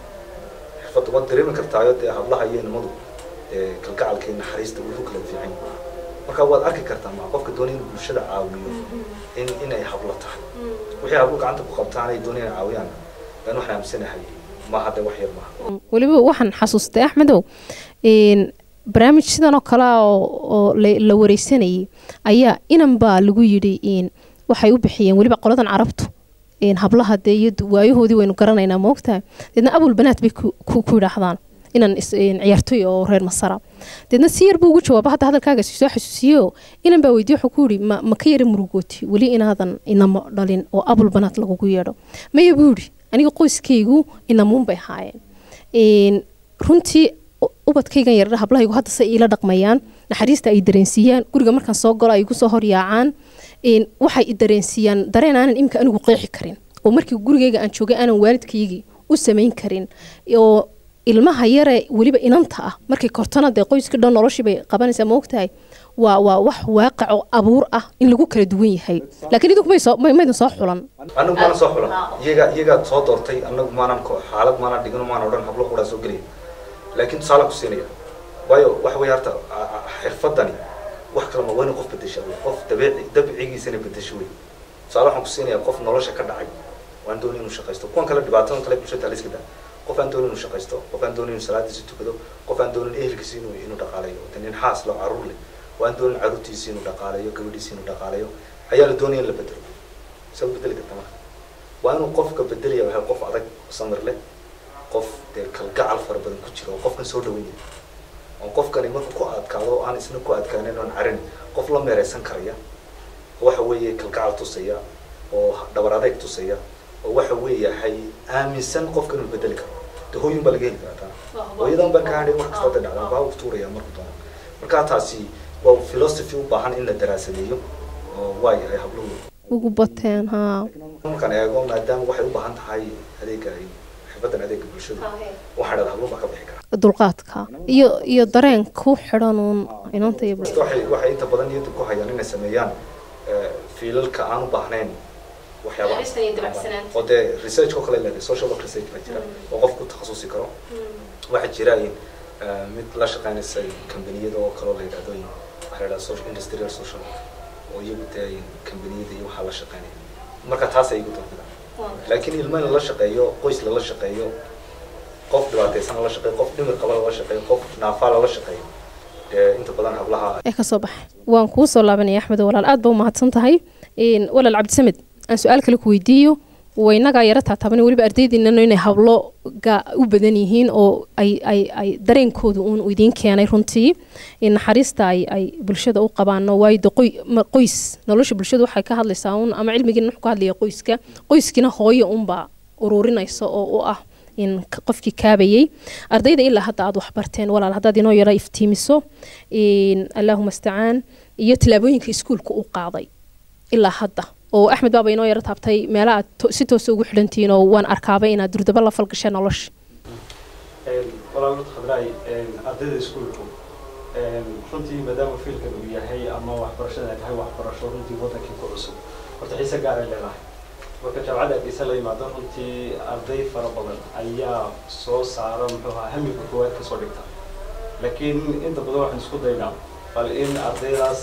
xirfaddu waad dareemi kartaayo dee hablaha iyo nimadu dee kalgacalka iyo naxariista wuxuu kala fiican yahay marka waad arki kartaa ma qofka doonaya inuu bulshada caawiyo in inay hablo tahay wixii hablo gacanta ku qabtaan ay doonayaan inay caawiyaan aan waxaan aaminsanahay maaha dee wax yar maaha weliba waxaan xasuustay axmedow een, barnaamij sidan oo kale ah oo oo la- la wareysanayay ayaa inan baa lagu yidhi een, waxay u bixiyeen weliba qoladan carabtu een, hablaha dee iyo du- waayahoodii waynu garanaynaa moogtahay deedna abul banaat bay ku ku ku yidhaahdaan inan is- een, ciyaartoy oo reer masara deedna si yar buu ugu jawaaba hadda hadalkaaga soo xasuusiyo inan baa weydiye wuxuu ku yidhi ma, ma ka yara murugooti weli inaadan inamo dhalin oo abul banaat lagugu yeedho maya buu yidhi aniga qoyskaygu inamuun bay ahaayeen Een, runtii u- ubadkaygan yaradha hablahaygu hadda se iila dhaqmayaan naxariista ay dareensiiyaan guriga markaan soo galo ay igu soo horyaacaan Een, waxay i dareensiiyaan dareen aanan imika anigu qeexi karin oo markii gurigayga aan joogay aanan waalidkaygii u samayn karin oo ilmaha yare weliba inanta ah markay kortana dee qoyska dhan noloshii bay qabanaysaa ma ogtahay waa waa wax waaqic oo abuur ah in lagu kala duwan yahay laakiin idinku may soo may- maydan soo xulan anagu maanan soo xulan iyaga iyagaa soo doortay anagu maanan ko- xaalad maanan dhigin maanan odhan hablo quraa soo gelaya laakiin tusaalaan ku siinaya waayo waxa weeye horta a- a- xirfadani wax kale ma waa inay qof bedesha wey qof dabiici dabcigiisana bedesho wey tusaale waxaan ku siinaya qof nolosha ka dhacay waan doonay inuu shaqaysto kuwan kale dhibaatadan kale bulshada la iska daa qof aan doonin inuu shaqaysto qof aan doonin inuu salaadiisa tukado qof aan doonin ehelkiisa inuu inuu dhaqaalayo wata nin xaas loo caruur leh waan doonin caruurtiisa inuu dhaqaalayo gabadhiisa inuu dhaqaalayo ayaa la doonaya in la bedelo saa u bedeli karta marka waa inuu qofka bedelaya waxa qof adag samir leh qof dee kalgacal fara badan ku jira oo qofkan soo dhaweyn yahay oo qofkani markuu ku adkaado oo aan isna ku adkaanin oon carin qof la meereysan karaya oo waxa weeye kalgacal tusaya oo dhabar adeeg tusaya oo waxa weeyahay aaminsan qofka inuu bedeli karo de hooyin baa laga heli karaa taa hooyadan baan ka hadhay wax kasta da dhacdaa baa u tuuraya marku doono marka taasi waa philosophy u baahan in la daraasadeeyo oo waa yahay habluhu ugu bateen haa markaan eego maadaama waxay u baahan tahay adeega ay xirfadan adeega bulshada waxaa dhada habluhu baa ka bixi kara dulqaadka iyo iyo dareen ku xidhan uun inanta iyo Dadka waxay waxay inta badan niyadda ku hayaan inay sameeyaan eh, fiilalka aan u baahnayn waxyaabaha Naxariista iyo dabacsanaanta. oo dee research oo kale leedahay social work research baa jira oo qofku takhasusi karo waxaa jira in eh, mid la shaqeynaysa kambaniyada oo kaloo la yidhahdo in waxaa la yidhahda social industrial social work oo iyagu dee in kambaniyada iyo waxaa la shaqeynaya marka taas ay igu dambidaan laakiin ilmo in lala shaqeeyo qoys lala shaqeeyo qof dhibaataysan lala shaqeeyo qof dhimir qaba lala shaqeeyo qof naafaa lala shaqeeyo dee inta badan hablaha ee kasoo baxay waan kuu soo laabanaya axmed walaal aad ba u mahadsan tahay Een, walaal cabdisamed aan su-aal kale ku weydiiyo waynagaa yara taataaban weliba ardaydiinano inay habloga u badan yihiin oo ay ay ay dareenkooda uun uu idiin keenay runtii in naxariista ay ay bulshada u qabaano waayo de qoy ma- qoys nolosha bulshada waxay ka hadlaysaa uun ama cilmigiina wuxuu ka hadlaya qoyska qoyskina hooyo unbaa ururinaysa oo u ah in k- qofkii kaabayay ardayda ilaa hadda aad waxbarteen walaal haddaad inoo yara iftiimiso in allaahuma istacaan iyo tillaabooyinka iskuulka u qaaday ilaa hadda oo axmed baaba inoo yara taabtay meela aad to- si toosa ugu xidhantihiin oo waan arkaabay inaad durdaba la falgasheen nolosha walaal khadraay ardayda iskuulku runtii maadaama fiilkan uu yahay ama waxbarashada ay tahay waxbarasho runtii wadankii ku cusub horta xiise gaar ay leedahay marka jaamacadda hargeysa la yimaado runtii arday fara badan ayaa soo saara muxuu ahaa hamiga koowaad kasoo dhigta laakiin inta badan waxaan isku daynaa bal in ardaydaas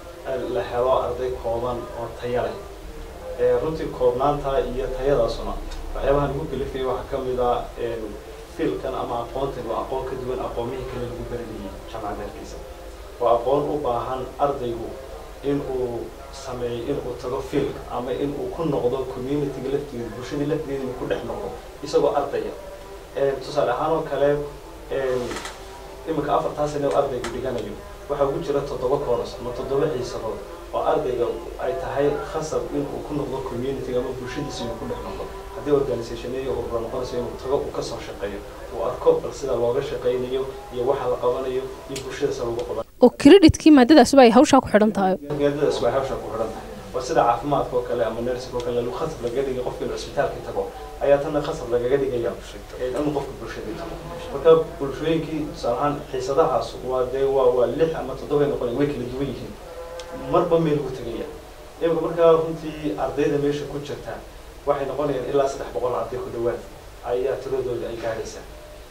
la helo arday kooban oo taya leh ee runtii koobnaanta iyo tayadaasuna waxyaabaha lagu gelifayay waxaa ka mid ah een, fiilkan ama aqoontan waa aqoon ka duwan aqoomihii kale lagu baranayay jaamacadda hargeysa waa aqoon u baahan ardaygu in uu sameeyo in uu tago fiilka ama in uu ku noqdo communityga laftigeeda bulshadii laftigeeda inuu ku dhex noqdo isagoo ardaya Een, tusaale ahaan oo kale een, iminka afartaa sane oo ardaygu dhiganayo waxaa ugu jira toddoba kooras ama toddoba xiisadood oo ardayga ay tahay khasab in uu ku noqdo communityga ama bulshadiisa inuu ku dhex noqdo haddii organisationeyo urura noqonayso inuu tago uu kasoo shaqeeyo uu arko bal sida looga shaqaynayo iyo waxa la qabanayo iyo bulshada sida lagu qaban oo kreditkii maadadaasuba ay hawshaa ku xidhan tahay maadadaas waa hawsha ku xidhan tahay waa sida caafimaadka oo kale ama nursing oo kale lagu khasab lagaga dhigay qofka inuu cisbitaalka tago ayaa tanna khasab lagaga dhigaya ee inuu qofka bulshadii tago marka bulshooyinkii tusaale ahaan xiisadahaas waa dee waa waa lix ama toddoba noqon way kala duwan yihiin marba meel lagu tegaya imika markaa runtii ardayda meesha ku jirta waxay noqonayaan ilaa saddex boqol arday ku dhawaad ayaa tiradooda ay gaadhaysaa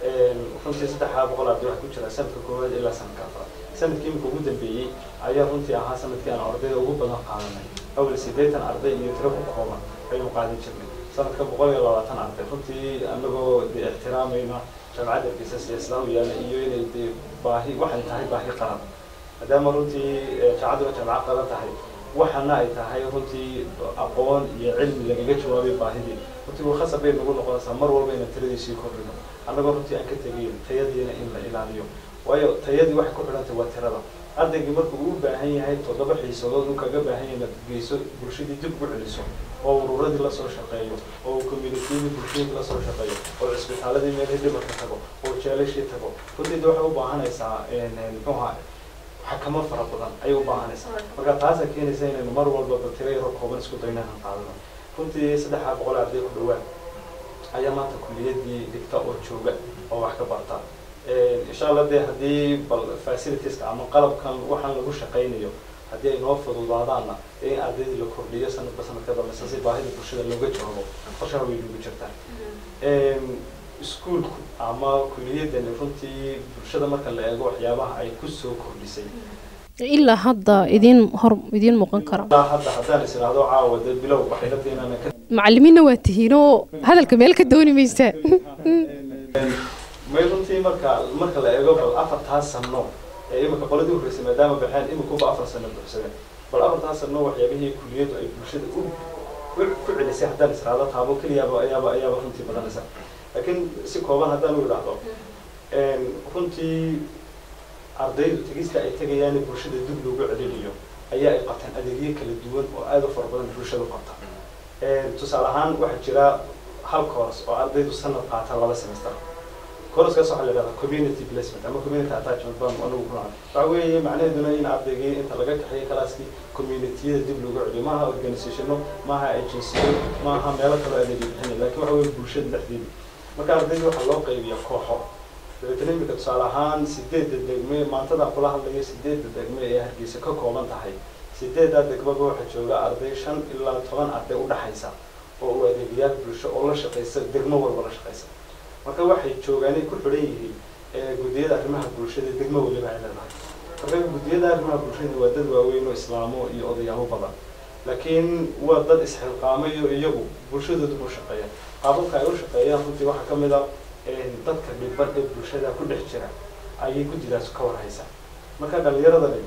runtii saddexa boqol arday waxay ku jiraan sanadka koowaad ilaa sanadka afraad sanadkii imika ugu dambeeyey ayaa runtii ahaa sanadkii aan ardayda ugu badan qaadanay awal siddeetan arday iyo tiro ku kooban ayuu qaadan jirnay sanadka boqol iyo labaatan arday runtii anagoo dee ixtiraamayna jaamacadda hargeysa siyaasadaha u yaala iyo inay dee baahi waxay tahay baahi qaran maadaama runtii eh, jaamacaddu waa jaamacad qaran tahay waxana ay tahay runtii aqoon iyo cilmi lagaga jawaabay baahidii runtii waa khasab bay nagu noqonaysaa mar walba inaan tiradiisii kordhino annagoo runtii aan ka tegayn tayadiina in la ilaaliyo waayo tayadii waxay ku xidhantay waa tirada ardaygii markuu u baahan yahay toddoba xiisadood uu kaga baahan yahay inaad geyso bulshadii dib u celiso oo ururadii lasoo shaqeeyo oo uu communitydii bulshadii lasoo shaqeeyo oo cisbitaaladii meelihii dhimarka tago oo jeelashii tago runtii de waxay u baahanaysaa een, een, muxuu ahaa xakamo fara badan ayay u baahanaysaa marka taasaa keenaysa inaynu mar walba batiro yaro kooban isku dayno inaan qaadano runtii saddexa boqol arday ku dhawaad ayaa maanta kuliyadii dhigta oo jooga oo wax ka barta insha allah dee haddii bal facilitieska ama qalabkan waxaan lagu shaqaynayo haddii ay noo fududaadaanna in ardaydii la kordhiyo sanadba sanadka dambeysa si baahida bulshada looga jawaabo qorshaha way nagu jirtaa iskuulku ama kuliyadani runtii bulshada marka la eego waxyaabaha ay kusoo kordhisay ilaa hadda idiin hor idiin muuqan kara ilaa hadda haddaan is idhaahdo caawa dee bilow waxay la tahay inaanan ka macallimiinna waa tihiin oo hadalka meel ka dooni maysaa may runtii marka marka la eego bal afartaas sano ee imika qoladii horreysay maadaama baxeen imikuba afar sano buuxsadeen bal afartaas sano waxyaabihii kuliyadu ay bulshada u u- ku celisay haddaan israado taabo keliyaaba ayaaba ayaaba runtii badanaysa laakiin si kooban haddaan u idhaahdo runtii ardaydu tegista ay tegayaan in bulshada dib loogu celinayo ayaa ay qabtaan adeegyo kala duwan oo aad u fara badan bulshadu qabta tusaale ahaan waxaa jira hal course oo ardaydu sanad qaata laba semester koroskaas waxaa la yidhahdaa community placement ama community attachment baan anagu ku nacay waxa weeye macnaheeduna in ardaygii inta laga kaxeeyo kalaaskii communitiyada dib loogu celiyo maaha organizationo maaha agensiyo maaha meelo kaloo adeegyo bixinay laakiin waxa weeye bulshada dhexdeeda marka ardayda waxaa loo qaybiyaa kooxo dabeetana imika tusaale ahaan sideedda degme maantada kula hadlayo sideedda degme ee hargeysa ka kooban tahay sideeddaa degmaba waxaa jooga arday shan ilaa toban arday udhaxaysa oo u adeegayaal bulsho oo la shaqeysa degmo walba la shaqeysa marka waxay joogaanay ku xidhan yihiin guddiyada arrimaha bulshada degmo waliba ay leedahay marka guddiyada arrimaha bulshada waa dad waaweyn oo islaamo iyo odayaalo badan laakiin waa dad isxilqaamayo iyagu bulshadooda u shaqeeya qaababka ay u shaqeeyaan runtii waxaa ka mid a dadka dhiban ee bulshada ku dhex jira ayay guddidaas ka warhaysa marka dhalinyaradani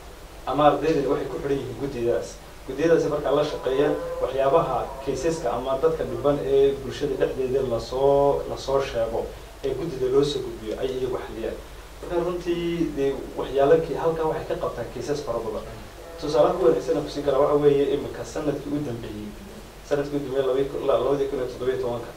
ama ardaydani waxay ku xidhan yihiin guddiyadaas guddiyadaasi markaa la shaqeeya waxyaabaha kaysaska ama dadka dhiban ee bulshada dhexdeeda lasoo lasoo sheego ee guddida loo soo gudbiyo ay iyagu xaliyaan marka runtii dee waxyaalo halkaa waxay ka qabtaan kaysas fara badan tusaalaha ku wanaagsan kusin kara waxa weeye imika sanadkii u dambeeyey sanadkii u dambeeyey laba labadii kun iyo toddobiyo tobanka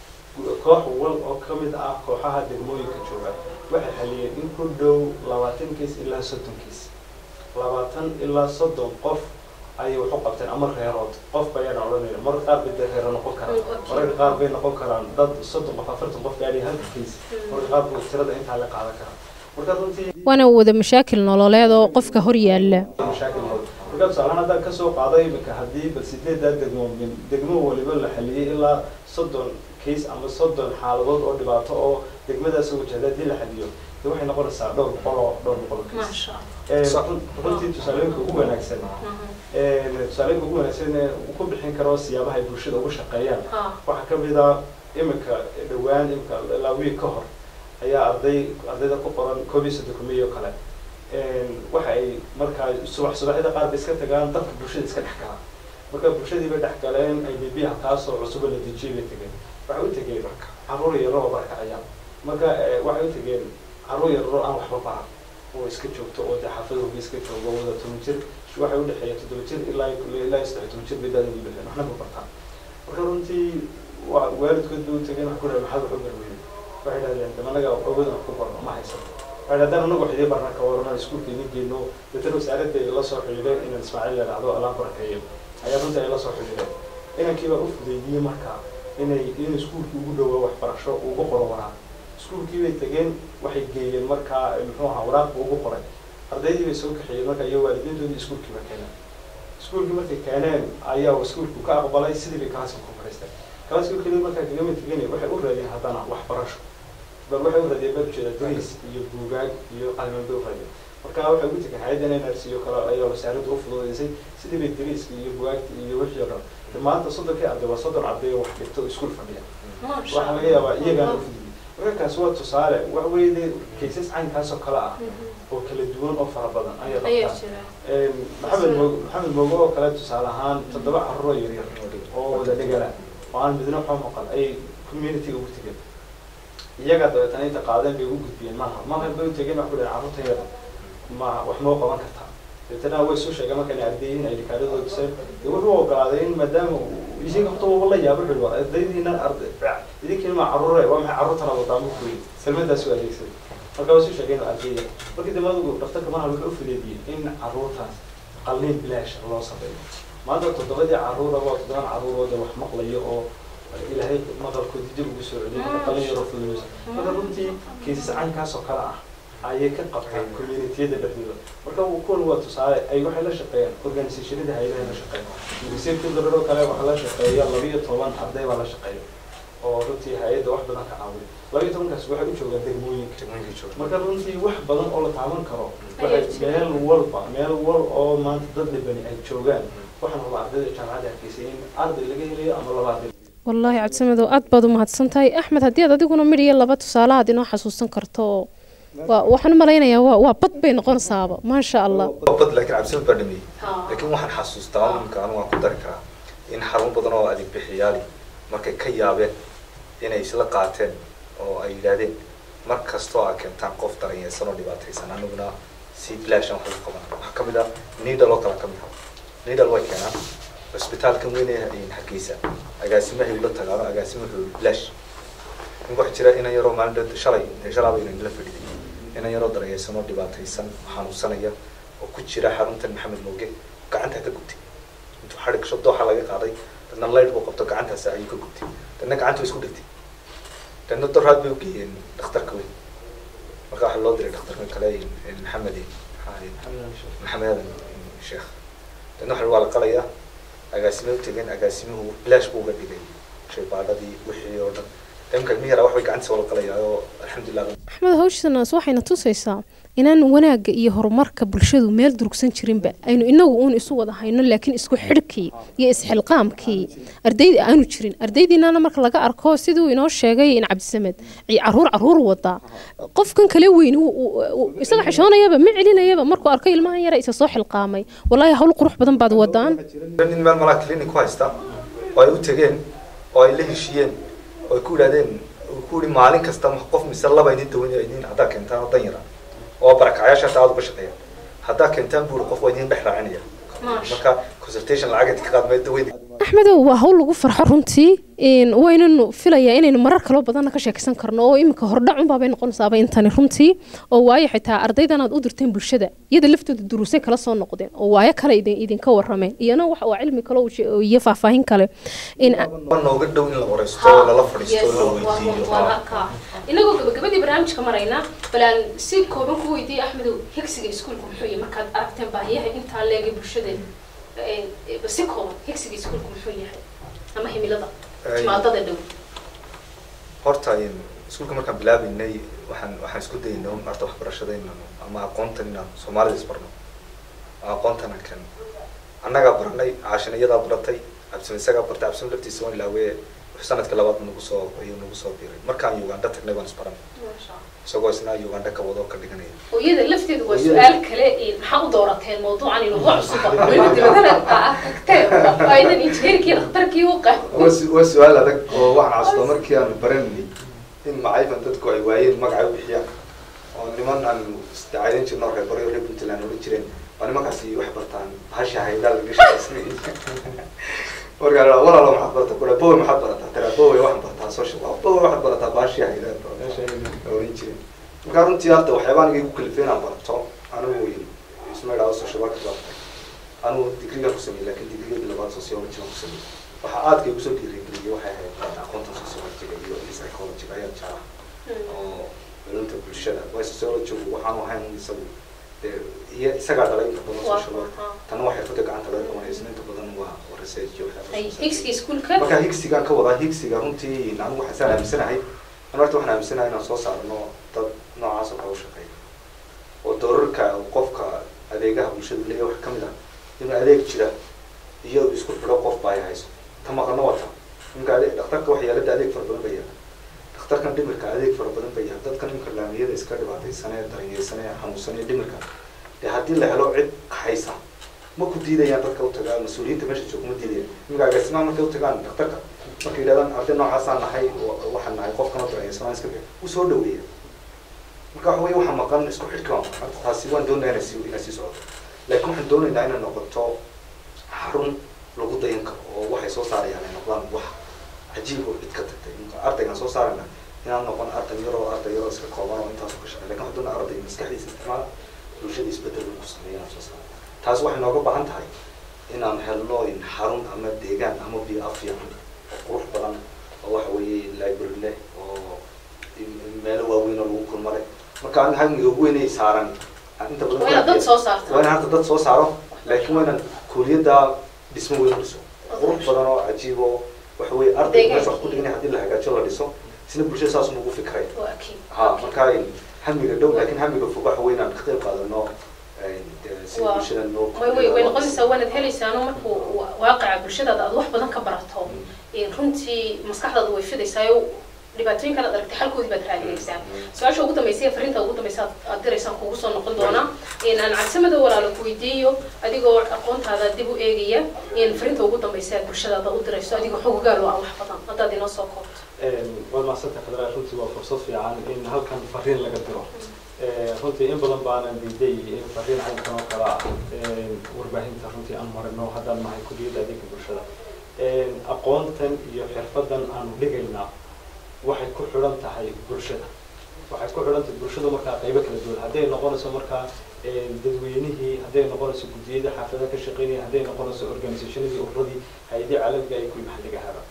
koox wal oo ka mid ah kooxaha degmooyinka jooga waxay xaliyeen in ku dhow labaatan kiis ilaa soddon kiis labaatan ilaa soddon qof ayay wax u qabteen ama reerood qof bayaan odhanayna marka qaar bay dee reero noqon karaan mararka qaar bay noqon karaan dad soddon qof afartan qof gaadhay halka kiis marka qaar buu tirada intaa la qaadan karaa marka runtii waana wada mashaakil nololeed oo qofka hor yaalla mashaakil nool marka tusaalahaan haddaan kasoo qaaday imika haddii bal sideedaa degmo min degmo waliba la xaliyey ilaa soddon case ama soddon xaaladood oo dhibaato oo degmadaas wajahda haddii la xaliyo de waxay noqonaysaa dhowr boqol oo dhowr boqol oo case runtii tusaalooyinka ugu wanaagsan tusaalooyinka ugu wanaagsan ee ku bixin karo siyaabaha ay bulshada ugu shaqeeyaan waxaa ka mid a imika dhowaan imika ilaa wiig ka hor ayaa arday ardayda ku qoran koob iyo soddon kumiyo kale waxa ay markaa subax subaxyada qaar bay iska tagaan dadka bulshada iska dhex galaan marka bulshadii bay dhex galeen ay bibiyaha kaasoo cusuba la dejiyay bay tegeen waxay u tegeen caruur yaro oo barkacayaan marka waxay u tegeen caruur yararo aan waxba baran oo iska joogto oo dee xaafadooga iska joogo wada toban jir waxay udhexeeya toddoba jir ilaa ilaa saddex toban jir bay daadin u dhexeen waxna ma bartaan marka runtii waalidkood bay u tegeen wax ku dhahay maxaad wax u barweyne waxay dhahdeen de anaga awoodna wax ku barno ma haysan waxay dhahdeen anagu wax idii barna ka warana iskuulka idin geyno dadana wasaaradda la soo xidhiidheen inaan ismaaciil la dhahdo alaa barakeeyo ayaa runtii ay la soo xidhiidheen inankii baa u fudeydiyey markaa inay in iskuulkii ugu dhowaa waxbarasho ugu qoro waraaq iskuulkii bay tegeen waxay geeyeen markaa muxuu ahaa waraaqba ugu qoray ardaydii bay soo kaxeeyeen marka iyo waalidiintoodii iskuulkii ba keeneen iskuulkii markay keeneen ayaa iskuulku ka aqbalay sidii bay kalaaska ku fariisteen kalaaska keliya markaa kagama tegeen waxay u raadiyeen haddana waxbarasho bal waxay u raadiyeen baa ujeeda dariis iyo buugaag iyo qaliman bay u raadiyeen marka waxay ugu tegeen hay-adda nrc oo kale ayaa wasaaradda u fududeysay sidii bay dariiska iyo bugaagta iyo wixii oo dhan maanta soddonkii arday waa soddon arday oo wax dhigto iskuul fadhiya waxaa laga yaabaa iyagaana u fududiyey markaas waa tusaale waxa weeye dee kaysas caynkaas oo kale ah oo kala duwan oo fara badan ayaa qabtaan maxamed moog maxamed moogo oo kale tusaale ahaan toddoba carruur oo yaryar oo wada dhegala oo aan midna waxba maqal ayay community ugu tegeen iyagaa dabeetana inta qaadeen bay ugu gudbiyeen maaha maaha bay u tegeen wax ku dhahen carruurta yada ma wax moo qaban kartaa dabeetana way soo sheegeen markaan ardayiin ay dhikaadadooda tuseen dee wuxuu ogolaaday in maadaama isaga horta waba la yaabo xuli waa ardaydiina arday idinkiina ma carruure waa maxay carruurtana wadaamo kuyi salmadaas u adeegsaday marka waa soo sheegeen ardayda markii dambe adigu dhaktarka maaha wuxuu u fudeediyey in carruurtaas qalliin bilaash loo sameeyo maanta toddobadii carruura waa toddoban carruurooda wax maqlayo oo ilaahay maqalkoodii dib ugu soo celiyay marka qalliin yaroo fududeysa marka runtii kiisas caynkaas oo kale ah ayay ka qabtaan communitiyada dhexdooda marka kuwan waa tusaale ay waxay la shaqeeyaan organisationada hay-adaha la shaqeeya university oo kale waxaa la shaqeeya labiyo toban arday baa la shaqeeya oo runtii hay-adda wax badan ka caawiya labiyo tobankaas waxay u joogaan degmooyinka marka runtii wax badan oo la taaban karo waxay meel walba meel wal oo maanta dad dhibani ay joogaan waxaan rabaa ardayda jaamacadda hargeysay in arday laga helayo ama laba arday wallaahi cabdisamedow aad baad u mahadsan tahay axmed haddii aad adiguna midh iyo laba tusaale aad inoo xasuusan karto oo waa waxaan u malaynayaa waa waa bad bay noqonaysaaba maasha allah bad laakiin cabdisamad baa dhameeyey laakiin waxaan xasuustaa imika anigu waan ku dari karaa in xarumo badan oo adeeg bixiyaali markay ka yaabeen inay isla qaateen oo ay yidhaahdeen mar kastoo aad keentaan qof daranyeysan oo dhibaataysan aniguna si bilaashan wax lagu qaban waxaa kamid ah needal oo kale kamid ah needal way keenaan cisbitaalkan weyn ee hargeysa agaasimahay ula tagaano agaasima wuxuu bilaash ninka waxaa jira inan yaroo maalin dhow shalay dee shalaaba inan la fadhiday inan yaroo darayeysanoo dhibaataysan xanuunsanaya oo ku jira xaruntan maxamed mooge gacantaa ka gubtay intuu xadhig gasho dooxa laga qaaday dadna layd buu qabto gacantaas ayuu ka gubtay dadna gacanta way isku dhigtay dadna doraad bay ugeeyeen dhakhtarka weyn marka waxaa loo diray dhakhtarka kale maxamed maxamed aadan sheekh dadna waxa waa la qalayaa agaasime u tegeen agaasimuhu bilaash buu uga dhigay shaybaadhadii wixii oo dhan imka ilmihi yaraa wax bay gacantiisa wala qalayaa oo alxamdulilah axmed hawshanaas waxayna tusaysaa inaan wanaagga iyo horumarka bulshadu meel durugsan jirinba aynu inagu uun isu wada hayno laakiin isku xidhkii iyo isxilqaamkii ardayda aanu jirin ardaydiinana marka laga arko siduu inoo sheegay in cabdisamed caruur caruur wadaa qofkan kale weyn isaga xishoonayaba ma celinayaba markuu arko ilmahan yara isa soo xilqaamay walaahi hawl qurux badan baad wadaan nin meel malaa clinic ku haysta oo ay u tegeen oo ay la heshiiyeen oo ay ku yidhahdeen ku yihi maalin kasta qof mise laba idin dawan idin haddaa keentaan oo dan yara oo barakacayaasha hata aad uga shaqeeya haddaa keentaan buuri qof waa idin dhex raacinaya marka consultation lacag inta ka qaad mee daweyn axmedow waa hawl lagu farxo runtii waynanu filayaa inaynu marar kaloo badanna ka sheekaysan karno oo iminka hordhacunbaabay noqonaysaaba intani runtii oo waayo xitaa ardaydan aad u dirteen bulshada iyada laftooda duruusay kala soo noqdeen oo waayo kale idinka warameen iyana wax waa cilmi kale iyo faahfaahin kale nooga dhow in la wareysto oo lala fadhiisto oo la weydiiyo inagoo gabagabadii barnaamijka marayna bal aan si kooban ku weydiiyey axmedow hegsiga iskuulka muxuu yahay markaad aragteen baahiyaha intaa leegay bulshada si kooban hegsiga iskuulka muxuu yahay ama himilada jimaadada dhow horta iskuulka markaan bilaabeynay waxaan waxaan isku daynay un arta waxbarashada inaan ama aqoontan inaan soomaalida isbarno aqoontan aan keeno annagaa baranay caashina iyadaa baratay cabsima isagaa bartay cabsima laftiisa waan ilaawee sanadka labaad nagu soo ayuu nagu soo biiray markaan uganda tagnay waan isbaranay isagoo isna uganda ka wado ka dhiganaya hooyada lafteedu waa su-aal kale maxaa u doorateen mawduucan inuu wax cusub weliba dibadana tagteen aydan injineerkii dhakhtarkii u qah waa su-aal adag oo waxaan casuba markii aanu baranay in macayfan dadku ay waayeen magacay u bixiyaan oo niman aan isdacaydan jirno reer baryo reer puntland odhan jireen waa nimankaasi wax bartaan bahasha haydaa laga shaqaysnay markaa walaalo maxaad barata kula bowe maxaad barataa tira bowe waxaan bartaa social bowe waxaad barataa bahashii haydaa oran jireen markaa runtii hadda waxyaaba aniga igu kalifay inaan barto anigu isma idhaado social work bartay anigu digrigan ku sameeyey lakin digriga labaad sociology aan ku sameeyey waxaa aadka igu soo dhiirigeliyay waxay ahayd aqoontan sociologyga iyo psychologyga ayaa jeclaa oo culumta bulshada way sociologygu waxaanu ahayn isagu iyo isagaa dhalay inta badan social work tanna waa xirfada gacanta laga qabanaysa inta badan waa research iyo waxyaaba marka higsigaan ka wadaa higsiga runtii anigu waxaan aaminsanahay an horta waxaan aaminsanahay inaan soo saarno dad noocaas oo kale u shaqeeya oo doorarka qofka adeegaha bulshadu leeyahay wax kamid ah inuu adeeg jira iyo isku xidho qof baa ay hayso ta maqano wata ninka adeeg dhakhtarka waxyaalada adeeg fara badan ba yaala dhakhtarkan dhimirka adeeg fara badan ba yaala dadka ninka laamiyada iska dhibaataysanee daranyeysanee xanuunsanee dhimirka dee haddii la helo cid haysa ma ku diidayaan dadka u tagaa mas-uuliyiinta meesha jooga ma diidayaan iminka agaasimaha markay u tagaan dhakhtarka markay yidhahdaan arday noocaasaan nahay waxaan nahay qofkan oo daranyeysanaa iska bixi u soo dhaweeya marka waxa weye waxaa maqan isku xidhka waa maqan taasi waan doonaya inay sii inay sii socoto laakiin waxaan doonaynaa inay noqoto xarun lagu dayan karo oo waxay soo saarayaan ay noqdaan wax cajiib oo cid ka tagtay ardaygaan soo saarayna inaan noqon arday yaroo arday yaroo iska kooban oo intaas ka shaqeey lakin waxaan doonaa arday maskaxdiisa isticmaala bulshada isbedel ku sameeya inaan soo saaro taas waxay nooga baahan tahay inaan helno xarun ama deegaan ama biyo fiican oo qurux badan oo waxa weeye library leh oo meelo waaweyn oo lagu kulmo leh marka aniga hamiga ugu weynay saaran inta badan waa inaan hadda dad soo saaro laakiin waa inaan kuuliyadda dhismo weyn u dhiso qurux badan oo cajiib oo waxa weye ardayga meesha wax ku dhiganay haddii la hagaajo la dhiso isna bulshada saas ugu fikray ha marka hamiga dhow laakiin hamiga fog waxa weye inaan ka qayb qaadano si bulshada noo way noqonaysaa waanaad helaysaano markuu waaqaca bulshadaada aad wax badan ka barato runtii maskaxdaada way fidaysaa dhibaatooyinkan aad aragtay xalkoodii baad raadinaysaa su-aasha ugu dambaysa ee fariinta ugu dambaysa aad diraysaan kugu soo noqon doonaa aan cabsimada walaalo ku weydiiyo adigoo aqoontaada dib u eegaya fariinta ugu dambaysa aad bulshadaada u dirayso adigoo xogogaal oo aan wax badan haddaad inoo soo koobto waad mahadsanta khadraa runtii waa fursad fiican in halkan fariin laga diro runtii in badan baanan diiday in fariin caynkan oo kale ah warbaahinta runtii aan marino haddaan nahay kuliyadda adeega bulshada aqoontan iyo xirfadan aanu dhigaynaa waxay ku xidhan tahay bulshada waxay ku xidhan tahay bulshada markaa qaybo kala duwan hadday noqonayso markaa dadweynihii hadday noqonayso guddiyada xaafadaha ka shaqeynaya hadday noqonayso organisationadii ururadii hay-adii caalamiga ay kuwii maxalliga ahaba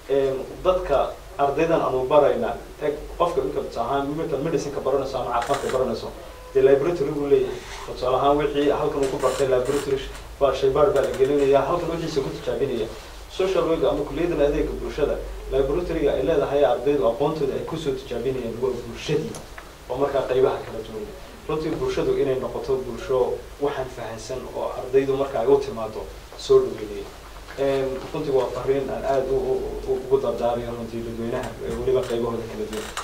dadka ardaydan aanu barayna eg qofka inka tusaale ahaan imika medicineka baranayso ama caafimaadka baranayso dee laboratory buu leeyahay tusaale ahaan wixii halkan uu ku bartay laboratory baa shaybaar baa la gelinaya halkan wixiisa ku tijaabinaya social work ama kuliyadan adeega bulshada laboratoryga ay leedahay ardaydu aqoontooda ay kusoo tijaabinayaan waa bulshadii oo markaa qaybaha kala duwan runtii bulshadu inay noqoto bulsho waxaan fahansan oo ardaydu marka ay u timaado soo dhaweynaya runtii waa fariin aan aada ugu dardaarayo runtii dadweynaha weliba qaybahooda kala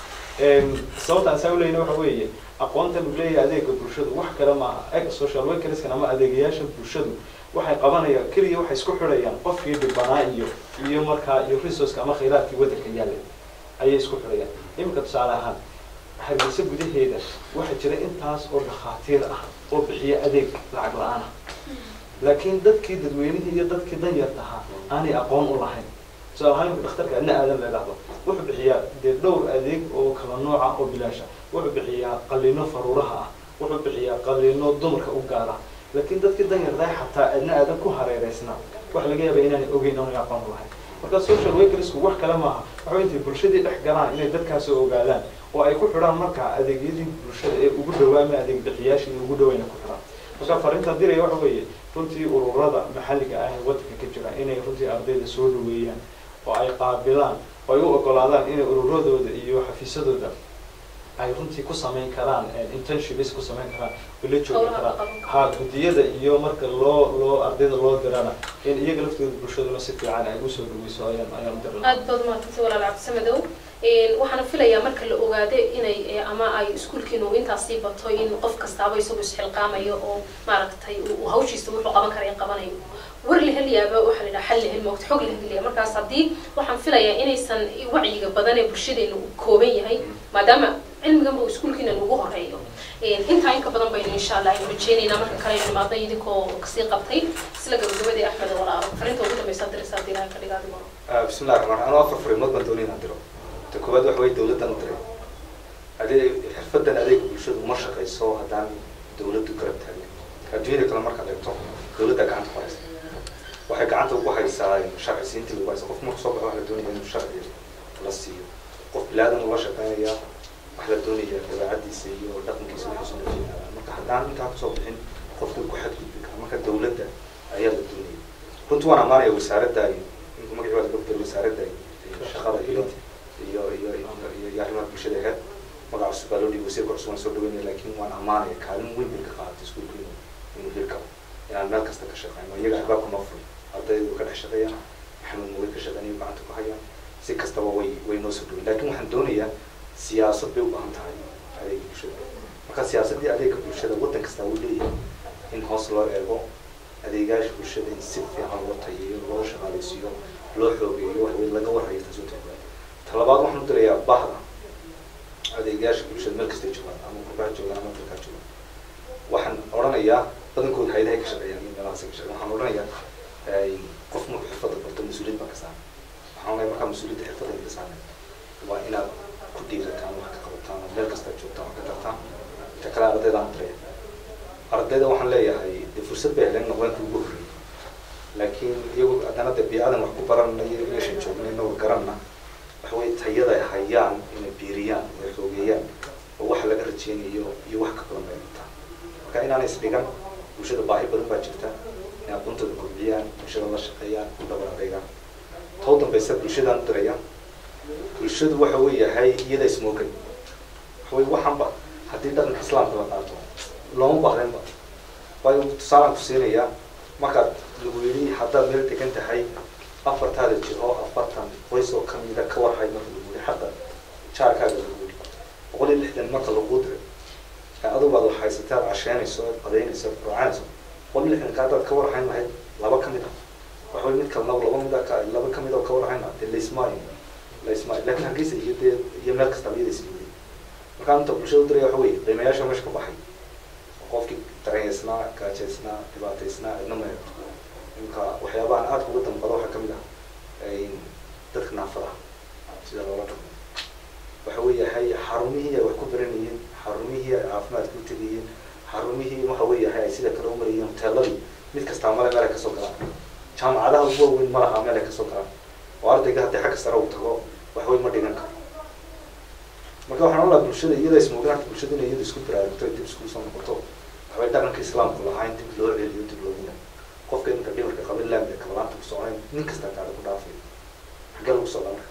duwan sababta aan saa uleyna waxa weeye aqoontan uu leeyahay adeega bulshadu wax kale maaha eg social workerskan ama adeegayaasha bulshadu waxay qabanayaan keliya waxay isku xidhayaan qofkii dhibanaa iyo iyo markaa iyo resourceka ama khayraadkii waddanka yaallay ayay isku xidhayaan iminka tusaale ahaan hargeysa gudaheeda waxaa jira intaas oo dhakhaatiir ah oo bixiya adeeg lacag la-aan ah laakiin dadkii dadweynihii iyo dadkii danyarta ahaa aanay aqoon u lahayn tusaale ahaan imika dhakhtarka adna aadan la idhahdo wuxuu bixiyaa dee dhowr adeeg oo kala nooca oo bilaasha wuxuu bixiyaa qalino faruuraha ah wuxuu bixiyaa qalino dumarka u gaara laakiin dadkii danyarta xataa adna aadan ku hareereysnaa waxa laga yaaba inaanay ogeyn oonay aqoon u lahayn marka social workersku wax kale maaha waxa intay bulshadii dhex galaan inay dadkaas ogaadaan oo ay ku xidhaan markaa adeegyadii bulshada ee ugu dhawaa ama adeeg bixiyaashii ugu dhawayna ku xidhaan marka fariinta diraya waxa weeye runtii ururada maxalliga ah ee waddanka ka jira inay runtii ardayda soo dhaweeyaan oo ay qaabilaan oo ay u ogolaadaan inay ururadooda iyo xafiisadooda ay runtii ku samayn karaan internships ku samayn karaan oo la joogi karaan ha guddiyada iyo marka loo loo ardayda loo dirana in iyaga laftooda bulshaduna si fiican ay usoo dhaweyso ayaan ayaan dirna aad baad umaadsantahay walaal cabdisamadow waxaana filayaa marka la ogaado inay ama ay iskuulkiinu intaasii bato in qof kastaaba isagu isxilqaamayo oo maaragtay uu hawshiisa wuxuu qaban karaya qabanayo war la helayaaba waxaa la yidhaha xal la heli moogta xog la helaya markaas haddii waxaan filayaa inaysan wacyiga badan ee bulshadeena uu kooban yahay maadaama cilmiganba uu iskuulkiina ugu horeeyo intaa inka badan baynu insha allah aynu rajeynaynaa marka kale aynu imaadno idinkoo kasii qabtay isla gabagabadii axmed walaalo fariinta ugu dambeysa dirisa haddii ilahay ka dhiga adigo bismillahi raxmaan raxiim anuu afar fariimood baan doonay inaan diro ta koowaad waxa weye dawladdan u diray adeeg xirfadan adeega bulshadu ma shaqayso haddaan dawladdu garab taagin adduunyada kale markaad eegto dawladda gacanta ku haysa waxay gacanta ugu haysaa sharci siintii lagu haysa qof marku soo baxo waxa la doonaya inuu sharci la siiyo qof bilaadan ula shaqeynaya waxa la doonaya dabeecadiisa iyo dhaqankiisa wixiisu nafiyada marka haddaan intaa kusoo bixin qofkii ku xadgudbi kara marka dawladda ayaa la doonaya runtii waan ammaanaya wasaaradda inku magaci waa laga bedel wasaaradda shaqada iyo iyo iyo iyo iyo arrimaha bulshada aheyd magaca cusub baa loo dhiibay wasiirka cusub waan soo dhaweynaya laakiin waan ammaanaya kaalin weyn bay ka qaadatay iskuulka inuu inuu hirkabo inaan meel kasta ka shaqeyno iyaga albaabka noo furay ardaydu ka dhex shaqeeyaan maxamed muwe ka shaqeynayo gacanta ku hayaan si kastaba way way noo soo dhaweyn laakiin waxaan doonayaa siyaasad bay u baahan tahay adeega bulshada marka siyaasaddii adeega bulshada waddan kastaa uu leeyahay in hoos loo eego adeegaasha bulshada in si fiican loo tayeeyo loo shaqaaleysiiyo loo xoogeeyo waxwey laga warhayo taasoo tahay talabaad waxaan u dirayaa bahda adeegaasha bulshada meel kastay joogaan ama gurbaha joogaan ama dalkaa joogaan waxaan odhanayaa badankood hayadahay ka shaqeeyaan iyo meelahaas ka shaqeeyaan waxaan odhanayaa qof markuu xirfadda barto mas-uuliyad baa ka saaran waxaan odhanayaa markaa mas-uuliyadda xirfadda ka saaran waa inaad ku dhiirataan wax ka qabataan oo meel kasta joogtaan wax ka tartaan inta kale ardayda aan diraya ardayda waxaan leeyahay dee fursad bay heleen noqdeenka ugu horreeyay laakiin iyagu haddana dee biicadan wax ku baranayo meeshan joogna inagu garanna waxa weye tayada ay hayaan inay biiriyaan oo ay xoogeeyaan oo waxa laga rajeynayo iyo wax ka badan bay dhigtaan marka inaanay isdhigan bulshada baahi badan baa jirta inay aqoontooda kobciyaan bulshada la shaqeeyaan ku dhabar adeegaan too dambeysa bulshadaan u diraya bulshadu waxa uu yahay iyada ismoogay waxa weye waxaanba haddii dhaqanka islaamka la qaato looma baahdeenba waayo tusaalaan ku siinayaa markaad lagu yidhi haddaad meel degan tahay afartaada jiro afartan qoys oo kamida ka warhay marka lagu yidhi xaqa jaarkaaga lagu yidhi boqol iyo lixdan marka lagu diray adugu aad waxhaysatay aad casheynayso aad qadaynayso aad quraacanayso boqol iyo lixdanka haddaad ka warhayn lahayd laba ka mid ah waxa weye mid kalena laba mid ah laba ka mid oo ka warhayn lahaa dee laismaayo laismaayo laakiin hargeysa iyo dee iyo meel kastaba iyada ismooday markaa inta bulshada u diraya waxa weye qiimayaasha meesha ka baxay qofkii dareeysnaa gaajaysnaa dhibaataysnaa cidna ma eegto imka waxyaabahan aadka uga damqada waxaa kamid ah dadka naafada sida loola dhaqmo waxa weeyahay xarumihii ay wax ku baranayeen xarumihii ay caafimaadka u tegayeen xarumihii waxa weeyahay ay sida kale u marayeen hoteeladii mid kastaa male meel ay kasoo galaan jaamacadaha ugu waaweyn ma laha meel ay kasoo galaan oo ardayga haddii xagga sare uu tago wax weyn ma dhigan karo marka waxaan olaha bulshada iyada ismoogaanta bulshada inay iyada isku baraarugto ay dib iskugu soo noqoto waxbay dhaqanka islaamku lahayn dib loo celiyo dib loogu nag qofka iminka dhimarka qabin laamida kabalaanta ku soconayn nin kasta gaada ku dhaafay xaggee lagu socdaa marka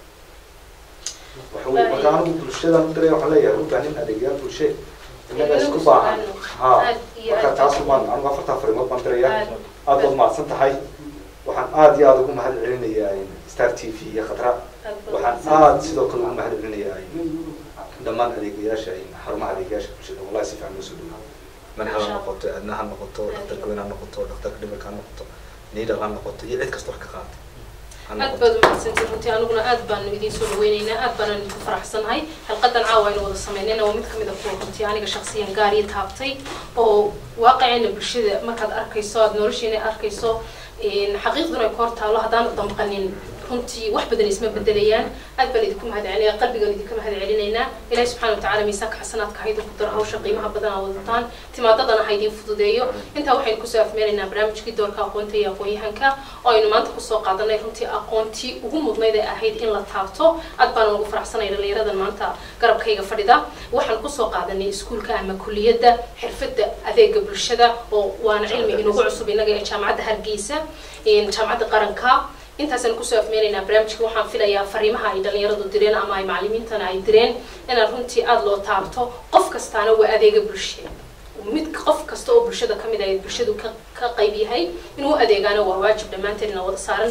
waxa weye marka anigu bulshadan u diraya waxaan leeyahay u baahin adeegyaal bulshe innaga isku baahan ha marka taas baan anigu afartaa farimood baan diraya aad baad mahadsan tahay waxaan aad iyo aada ugu mahad celinayaa star t v iyo khadra waxaan aad sidoo kale ugu mahad celinayaa dhammaan adeegayaasha xarumaha adeegayaasha bulshada wallahi si fiican loo soo dhawo manhal ha noqoto aadna ha noqoto dhaktarka weyn ha noqoto dhaktarka dhimirka ha noqoto niidal ha noqoto iyo cid kasta wax ka qaata ha aad noqoto baad umahadsantiin runtii aniguna aad baanu idiin soo dhaweyneynaa aad baanaan idinku faraxsanahay halqadan caawa aynu wada sameynayna waa mid kamid a kuwa runtii aniga shaksiyan gaar ii taabtay oo waaqicina bulshada markaad arkayso aad noloshiina arkayso xaqiiqduna ay ku hor taalo haddaanu damqanin runtii wax badan isma bedelayaan aad baan idinku mahad celinaya qalbigaan idinka mahad celinaynaa ilaahi subxana watacaala miisaanka xasanaadka ha idinku daro hawsha qiimaha badan aa wadataan timaadadana ha idin fududeeyo intaa waxaynu kusoo afmeeraynaa barnaamijkii doorka aqoonta iyo aqoon-yahanka oo aynu maanta kusoo qaadanay runtii aqoontii ugu mudnayd ee ahayd in la taabto aad baan ugu faraxsanay dhalinyaradan maanta garabkayga fadhida waxaan kusoo qaadanay iskuulka ama kuliyadda xirfadda adeega bulshada oo waana cilmi inugu cusub inaga ee jaamacadda hargeysa jaamacadda qaranka intaasaan kusoo afmeynaynaa barnaamijka waxaan filayaa fariimaha ay dhalinyaradu direen ama ay macalimiintana ay direen inaan runtii aada loo taabto qof kastaana waa adeega bulshe mid qof kasta oo bulshada kamid ah ee bulshadu ka ka qayb yahay inuu adeegaana waa waajib dhammaanteedna wada saaran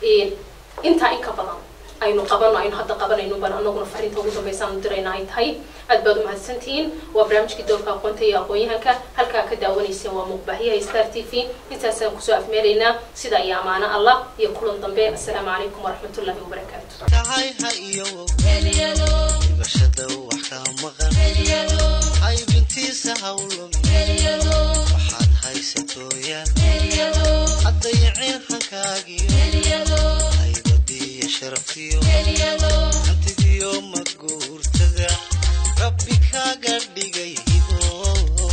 intaa in ka badan aynu qabano aynu hadda qabanayno baan anaguna fariinta ugu dambaysaanu dirayna ay tahay aad baad umahadsantihiin waa barnaamijkii doorka aqoonta iyo aqoon-yahanka halkaa ka daawanayseen waa muuqbaahiyaha star t v intaasaan kusoo afmeelaynaa sida iyo amaano allah iyo kulan dambe assalaamu calaykum waraxmatullahi wabarakaatu tahay ha iyo dhibashada wax ka maqan haybintiisa hawlum waxaad haysatooyaan haddayaceen hankaagiyo haybadiyo sharafiyo hantidiyo maguurtada rabbi kaaga dhigay hibo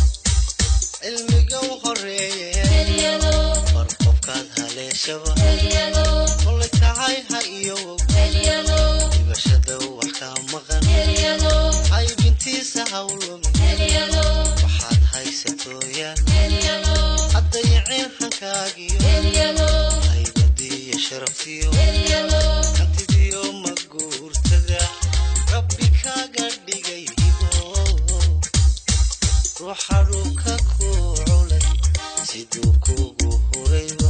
cilmiga u horeeye bar qofkaad haleeshaba kolay tahay ha iyo dhibashada wax ka maqan haybintiisa hawlum waxaad haysatooyaan haddayaceen hankaagiyo haybadiyo sharafiyo hantidiyo maguurtada rabbi kaaga dhigay hibo ruuxa dhulka ku culay siduu kugu hurayba